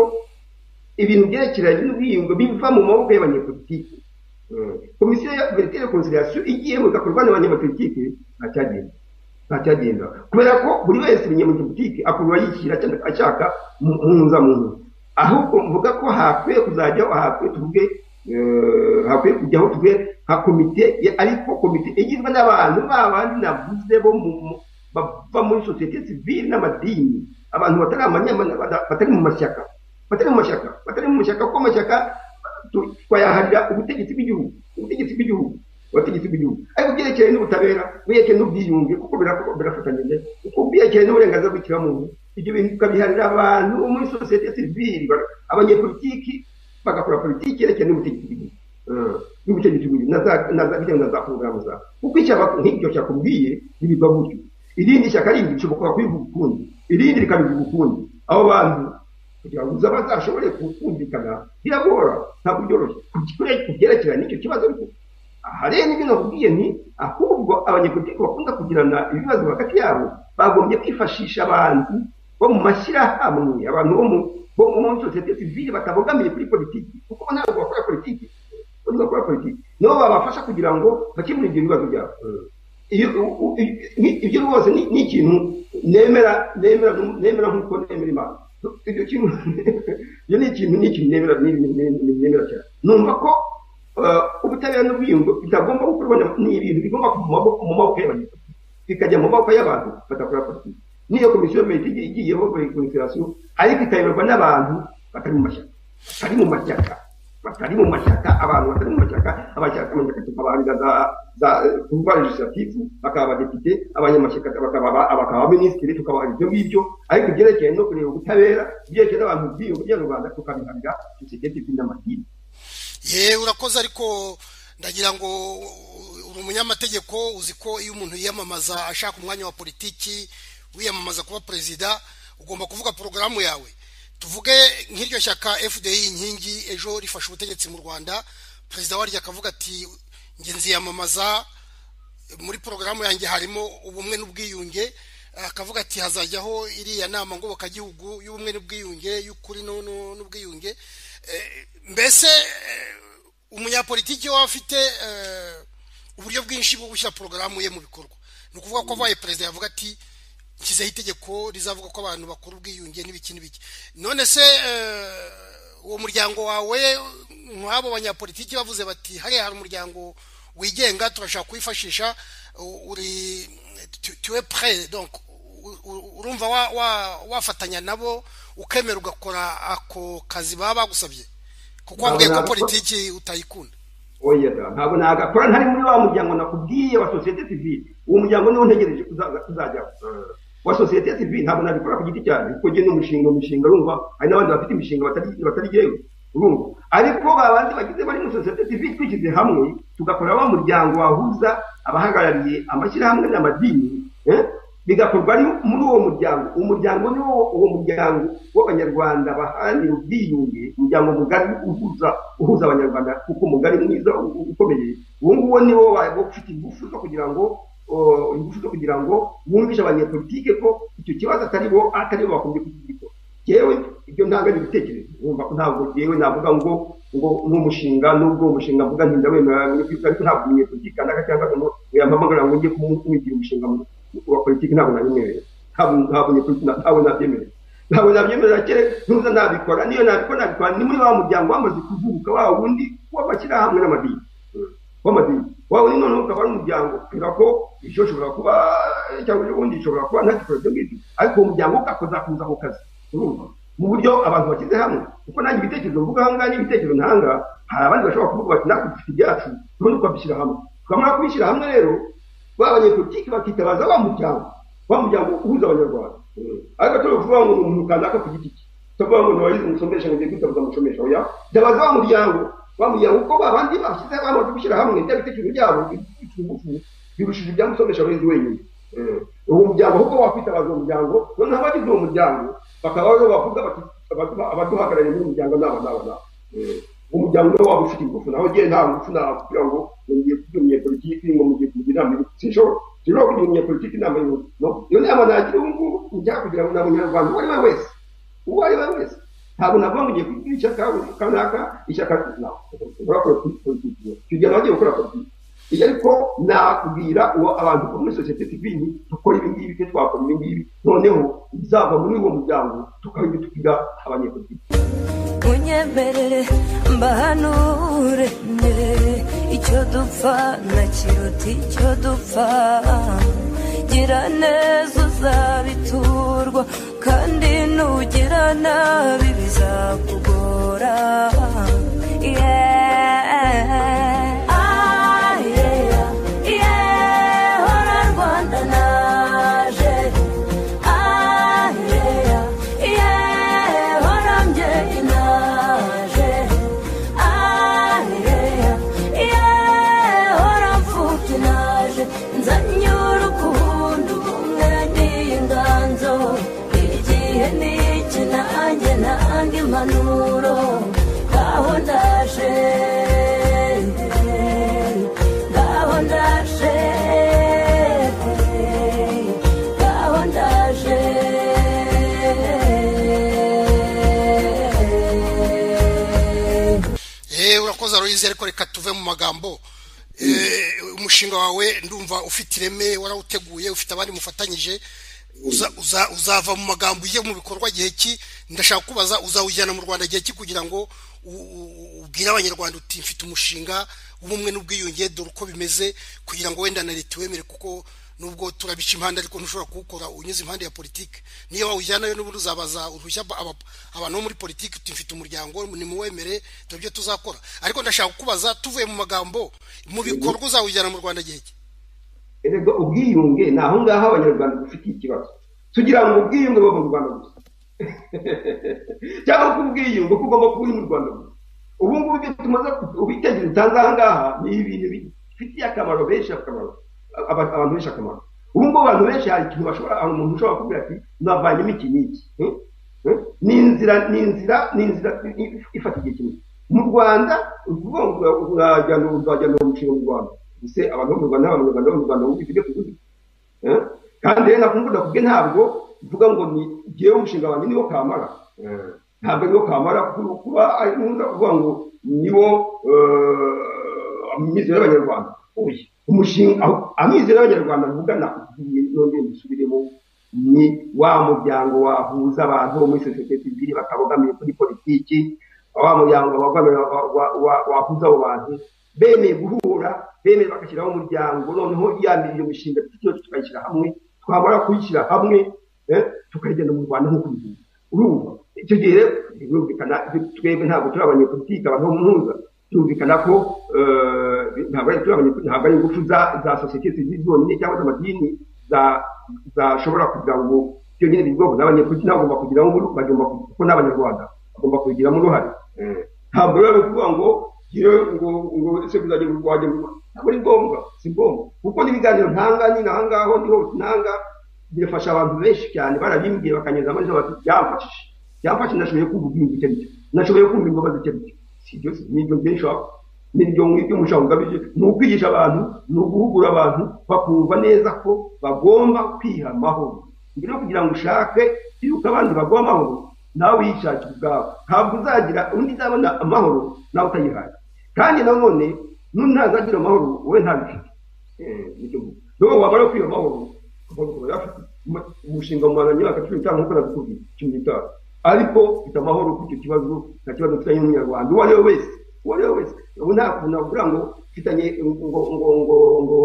ibintu byerekeranye n'ubwiyunge biva mu maboko y'abanyepolitiki Eh, komisiyo ya verite reconciliation igiye mu igakorwa n'abanyepolitiki nta cyagenda nta cyagenda kubera ko buri wese umunyepolitiki akurura yishyira cyangwa ashaka mu- mu nzamuntu ahubwo mvuga ko hakwiye kuzajyaho hakwiye tuvuge eh, hakwiye kujyaho tuvuge nka komite ya- ariko komite igizwe n'abantu ba bandi navuze bo mu mu- bava muri sosiyete sivile n'amadini abantu batari amanyamana bata- batari mu mashyaka batari mu mashyaka batari mu mashyaka kuko amashyaka tu- twayaharira ubutegetsi bw'igihugu ubutegetsi bw'igihugu abategetsi b'igihugu ariko byerekeye n'ubutabera byerekeye n'ubwiyunge kuko bira- birafatanyije kuko byerekeye n'uburenganzira bw'ikiremwamuntu ibyo bintu tukabiharira abantu bo muri sosiyete sivili ba- abanyepolitiki bagakora politiki yerekeye n'ubutegetsi bw'igihugu Eh, n'ubutegetsi bw'igihugu na za- na za- bijyanye na za porogaramu zabo kuko icyaba nk'ibyo cyakubwiye ntibiva gutyo irindi shyaka rindi rishobora kubivuga ukundi irindi rikabivuga ukundi abo bantu kugira ngo uzaba azashobore kumvikana biragora ntabwo byoroshye ku kure- ku byerekeranye n'icyo kibazo ariko aha rero nibyo nakubwiye ni ahubwo abanyepolitiki bakunda kugirana ibibazo hagati yabo bagombye kwifashisha abantu bo mu mashyirahamwe abantu bo mu- bo mu muri sosiyete sivile batabogamiye kuri politiki kuko bo ntabwo bakora politiki bo ntibakora politiki nibo babafasha kugira ngo bakemure ibyo bibazo byabo iyo u- u- i- i- ibyo rwose ni ni ikintu nemera nemera nemera nk'uko nemera imana ibyo kintu ibyo ni ikintu ni ikintu nemera ni- ni- ni- ni- nemera cyane numva ko eh, ubutabera n'ubwiyungo bitagomba gukorwa na- ni ibintu bigomba kuva mu maboko mu maboko y'abanyapolitiki bikajya mu maboko y'abantu badakora politiki niyo komisiyo mete igiye igiyeho rekonsiderasiyo ariko ikayoborwa n'abantu batari mu mashyaka batari mu mashyaka batari mu mashyaka abantu batari mu mashyaka amashyaka amashyaka tukabaharira za za kuba legislative bakaba abadepite abanyamashyaka bakaba aba- bakaba abaminisitiri tukabaharira ibyo ngibyo ariko ibyerekeye no kureba ubutabera ibyerekeye n'abantu bwiyunge bya rubanda tukabiharira sosiyete sivile n'amadini ye urakoze ariko ndagira ngo uri umunyamategeko uzi ko iyo umuntu yiyamamaza ashaka umwanya wa politiki wiyamamaza kuba perezida ugomba kuvuga porogaramu yawe tuvuge nk'iryo shyaka fdi inkingi ejo rifashe ubutegetsi mu rwanda perezida waryo akavuga ati nge nziyamamaza muri porogaramu yanjye harimo ubumwe n'ubwiyunge akavuga ati hazajyaho iriya nama ngobokagihugu y'ubumwe n'ubwiyunge y'ukuri nu- nu- n'ubwiyunge Eh, mbese eh, umunyapolitiki waba afite eh, uburyo bwinshi bwo gushyira porogaramu ye mu bikorwa ni ukuvuga ko abaye perezida yavuga ati nshyizeho itegeko rizavuga ko abantu bakora ubwiyunge n'ibiki n'ibiki none se eh, uwo muryango wawe nk'abo banyapolitiki bavuze bati hariya hari umuryango wigenga turashaka kuwifashisha u- uri tu- tuwe pre donc u- u- urumva wa- wa- wafatanya nabo ukemera ugakora ako kazi baba bagusabye kuko wabwiye ko Ntabwo nabikora. politiki utayikunda oya da ntabwo nagakora ntari muri wa muryango nakubwiye wa sosiyete sivile uwo muryango niwo ntegereje kuzaza- kuzajyaho wa sosiyete ya sivili ntabwo nabikora ku giti cyanjye kuko njye ni umushinga umushinga urumva hari n'abandi bafite imishinga batari batari jyewe urumva ariko babandi bagize bari muri sosiyete sivili twishyize hamwe tugakora wa muryango wahuza abahagarariye amashyirahamwe n'amadini eh? bigakorwa ari muri uwo muryango umuryango ni wo uwo muryango w'abanyarwanda baharanira ubwiyunge umuryango mugari uhuza uhuza abanyarwanda kuko umugari mwiza u- ukomeye uwo nguwo ni wo wa- wo ufite ingufu zo kugira ngo o, ingufu zo kugira ngo wumvishe abanyepolitike ko icyo kibazo atari bo atari bo bakunze kugikora yewe ibyo ntanga ni ibitekerezo wumva ko ntabwo yewe navuga ngo ngo n'umushinga nubwo uwo mushinga mvuga nti ndawemera ariko ntabwo umunyepolitike kanaka cyangwa ngo yampamagara ngo njye kumwigira umushinga mu- wa politiki ntabwo nabimwemerera ntabwo ntabwo nyepolitiki na- ntabwo nabyemerera ntabwo nabyemerera kere ntuza nabikora niyo nabikora nabikora ni muri wa muryango wamaze kuvuka wa wundi w'amashyirahamwe n'amadini Mm. w'amadini wa wundi noneho ukaba ari umuryango kubera ko icyo ushobora kuba cyangwa ubundi ushobora kuba ntagikora ibyo ngibyo ariko uwo muryango ugakoza kuza ku kazi urumva mu buryo abantu bashyize hamwe kuko nanjye ibitekerezo mvuga aha ngaha n'ibitekerezo ntanga hari abandi bashobora kuvuga bati natwe dufite ibyacu turundi twabishyira hamwe twamara kubishyira hamwe rero ba banyepolitiki bakitabaza wa muryango wa muryango uhuza abanyarwanda ariko turi kuvuga ngo ni umuntu kanaka ku giti cye tuvuga ngo ntiwayize umusomesha ngo ugiye kwitabuza umusomesha oya tabaza wa muryango wa muryango kuko ba bandi bashyize bamaze gushyira hamwe bya bitekerezo byabo bifite ingufu birushije ibya musomesha abayizi wenyine Eh, uwo muryango ahubwo wakwitabaza uwo muryango noneho abagize uwo muryango bakaba aribo bavuga bati abaduha- abaduhagarariye muri uwo muryango nabo nabo nabo Eh, umuryango niwo waba ufite ingufu naho njyewe nta ngufu naba kugira ngo ngiye kugira umunyepolitiki ngo mugiye kugira inama y'ubu sinshobora sinshobora kugira umunyepolitiki inama y'ubu no iyo nama nagira ubu ngubu njya kugira ngo ni umunyarwanda uwo ari we wese uwo ari we wese ntabwo navuga ngo ugiye kugira ishyaka kanaka ishyaka ntabwo ushobora gukora politiki icyo gihe nagiye gukora politiki iyo ariko nakubwira uwo abantu bo muri sosiyete sivili dukora ibi ngibi twe twakora ibi ngibi noneho bizava muri uwo muryango tukaba tukiga abanyepolitiki unyemerere mbahanure icyo dupfa na kiruta icyo dupfa gira neza uzabiturwa kandi nugira nabi bizakugora Yeah. Ah, yeah. Yeah, hora Rwanda naje. Ah, yeah. Yeah, hora mbyeyi naje. Ah, yeah. Yeah, hora mfubyi naje. Nzanye urukundo, ubumwe n'inganzo. Igihe ni iki, nanjye nanga impanuro. Ngaho ndaje. Ngaho ndaje. Ngaho ndaje. Eh, urakoze aroyizi ariko reka tuve mu magambo Eh, umushinga wawe ndumva ufite ireme warawuteguye ufite abandi mufatanyije uza- uza- uzava mu magambo ujye mu bikorwa gihe ki ndashaka kubaza uzawujyana mu rwanda gihe ki kugira ngo u- u- ubwire abanyarwanda uti mfite umushinga w'ubumwe n'ubwiyunge dore uko bimeze kugira ngo wenda na leta iwemere kuko nubwo turabica impande ariko ntushobora kuwukora unyuze impande ya politiki niyo wawujyanayo n'ubundi uzabaza uruhushya aba- aba- abantu bo muri politiki uti mfite umuryango nimuwemere dore ibyo tuzakora ariko ndashaka kubaza tuvuye mu magambo mu bikorwa uzawujyana mu rwanda gihe ki erega ubwiyunge ni aho ngaho abanyarwanda dufitiye ikibazo tugira ngo ubwiyunge buba mu rwanda gusa cyangwa ko ubwiyunge ko ugomba kuba uri mu rwanda gusa ubu ngubu ibyo tumaze ku- ibitekerezo utanze aha ngaha ni ibintu bifitiye akamaro benshi akamaro aba- abantu benshi akamaro ubu ngubu abantu benshi hari ikintu bashobora hari umuntu ushobora kuvuga ati navanyemo iki n'iki Eh? Eh? ni inzira ni inzira ni inzira i- i- ifata igihe kinini mu rwanda ni ukuvuga ngo urajyana uzajyana uwo mushinga mu rwanda ese abantu bo mu rwanda n'abanyarwanda bo mu rwanda bumva ibyo tuvuze Eh? kandi rero nakumvura kubwe ntabwo mvuga ngo ni jyewe umushinga wanjye niwo kamara Eh, ntabwo niwo kamara kuko kuba ari ntuza kuvuga ngo niwo eh, amizero y'abanyarwanda oya umushinga aho- amizero y'abanyarwanda mvuga nakubwiye nongeye mbisubiremo ni wa muryango wahuza abantu bo muri sosiyete sivili bakabogamiye kuri politiki wa muryango wagogamira wa- wa- wa- wahuza abo bantu bemeye guhura bemeye bagashyiraho umuryango noneho yambira iyo mishinga twose tukayishyira hamwe twamara kuyishyira hamwe eh, tukayigenda mu rwanda nk'uko bivuga urumva icyo gihe rero birumvikana twebwe ntabwo turi abanyepolitike abantu bo mu mpuza birumvikana ko eh, ntabwo ari turi abanyepolitike ntabwo ari ingufu za za sosiyete z'izonyine cyangwa z'amadini zashobora kugira ngo ibyo nyine ni ubwoko n'abanyepolitiki ntabwo bagomba kugiramo uruhare bagomba kuko n'abanyarwanda bagomba kubigiramo uruhare ntabwo rero ari ukuvuga ngo yewe ngo ngo ese kuzajya kurwanya ntabwo ari ngombwa si ngombwa kuko n'ibiganiro ntanga nyine aha ngaho niho ntanga birafasha abantu benshi cyane barabimbwiye bakanyuza amajwi bati byamfashije byamfashije nashoboye kumva igihugu icyo ari cyo nashoboye kumva imbabazi icyo ari cyo si ibyo si n'ibyo benshi baba n'ibyo ngibyo mushaka ugamije ni ukwigisha abantu ni uguhugura abantu bakumva neza ko bagomba kwiha amahoro mbere yo kugira ngo ushake yuko abandi baguha amahoro nawe uyishakira ubwawe ntabwo uzagira undi uzabona amahoro nawe utayihaye kandi nanone n'undi ntazagira amahoro wowe ntabifite Eh, nicyo mvuga. niyo waba ari kwiha amahoro amahoro ukaba uyafite. Mu- umushinga mu Rwanda imyaka cumi n'itanu nk'uko nakubwiye cumi n'itanu ariko mfite amahoro kuri icyo kibazo nta kibazo mfitanye n'umunyarwanda uwo ari we wese uwo ari we wese ubu nta kuntu navuga ngo mfitanye ngo ngo ngo ngo ngo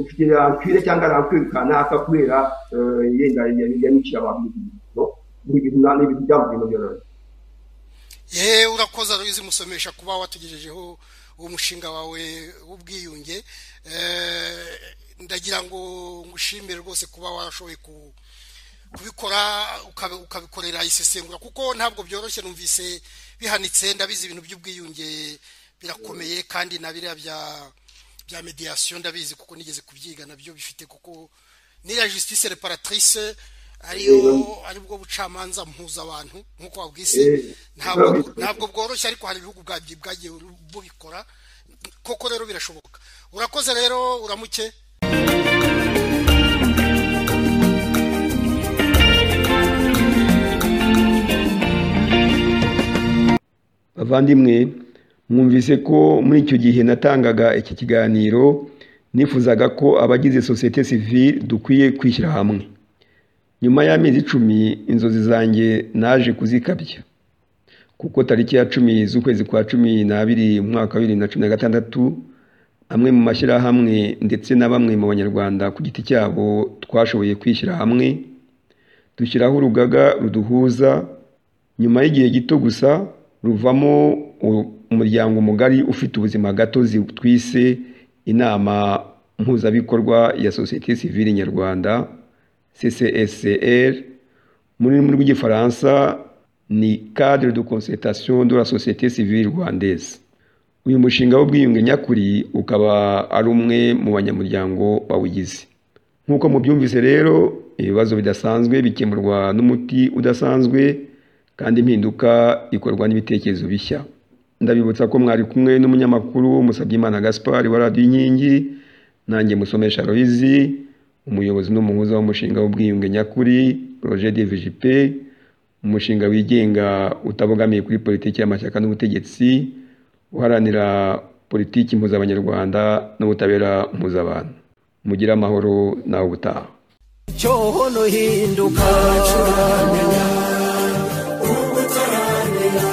mfite rankwire cyangwa rankwirukana akakubera eh, yenda yaniciye abantu no ni ibintu nta- ni ibintu byavuye mu byaro yewe urakoze ruyizi musomesha kuba watugejejeho umushinga wawe w'ubwiyunge Eh, ndagira ngo ngushimire rwose kuba warashoboye ku- kubikora ukabi- ukabikorera isesengura kuko ntabwo byoroshye numvise bihanitse ndabizi ibintu by'ubwiyunge birakomeye kandi na biriya bya bya mediation ndabizi kuko nigeze kubyiga nabyo bifite kuko niriya justice reparatrice ariyo aribwo bucamanza mpuzabantu nk'uko wabwise Eh, ntabwo nabwo- ntabwo bworoshye ariko hari ibihugu bwabyi- bwagiye bubikora koko rero birashoboka urakoze rero uramuke bavandimwe mwumvise ko muri icyo gihe natangaga iki kiganiro nifuzaga ko abagize sosiyete sivile dukwiye kwishyira hamwe nyuma y'amezi icumi inzozi zanjye naje kuzikabya kuko tariki ya cumi z'ukwezi kwa cumi n'abiri mu mwaka wa bibiri na cumi na gatandatu amwe mu mashyirahamwe ndetse na bamwe mu banyarwanda ku giti cyabo twashoboye kwishyira hamwe dushyiraho urugaga ruduhuza nyuma y'igihe gito gusa ruvamo u- umuryango mugari ufite ubuzima gatozi twise inama mpuzabikorwa ya sosiyete sivile nyarwanda CCSR mu rurimi rw'igifaransa ni cadre de concertation de la société civile rwandaise uyu mushinga w'ubwiyunge nyakuri ukaba ari umwe mu banyamuryango bawugize nk'uko mubyumvise rero ibibazo bidasanzwe bikemurwa n'umuti udasanzwe kandi impinduka ikorwa n'ibitekerezo bishya ndabibutsa ko mwari kumwe n'umunyamakuru Musabyimana Gaspard wa radiyo inkingi nanjye musomesha Loizi umuyobozi n'umuhuza w'umushinga w'ubwiyunge nyakuri Roger de VJP umushinga wigenga utabogamiye kuri politiki y'amashyaka n'ubutegetsi uharanira politiki mpuzabanyarwanda n'ubutabera mpuzabantu mugire amahoro nawe ubutaha cyoho no hinduka ubwo utaramenya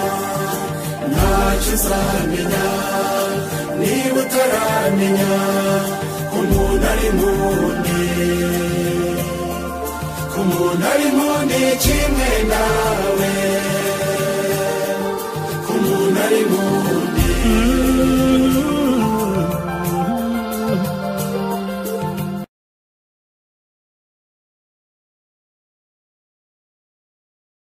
ntacyo uzamenya niba utaramenya ko umuntu ari mundi ko umuntu ari mundi kimwe nawe ko umuntu ari mundi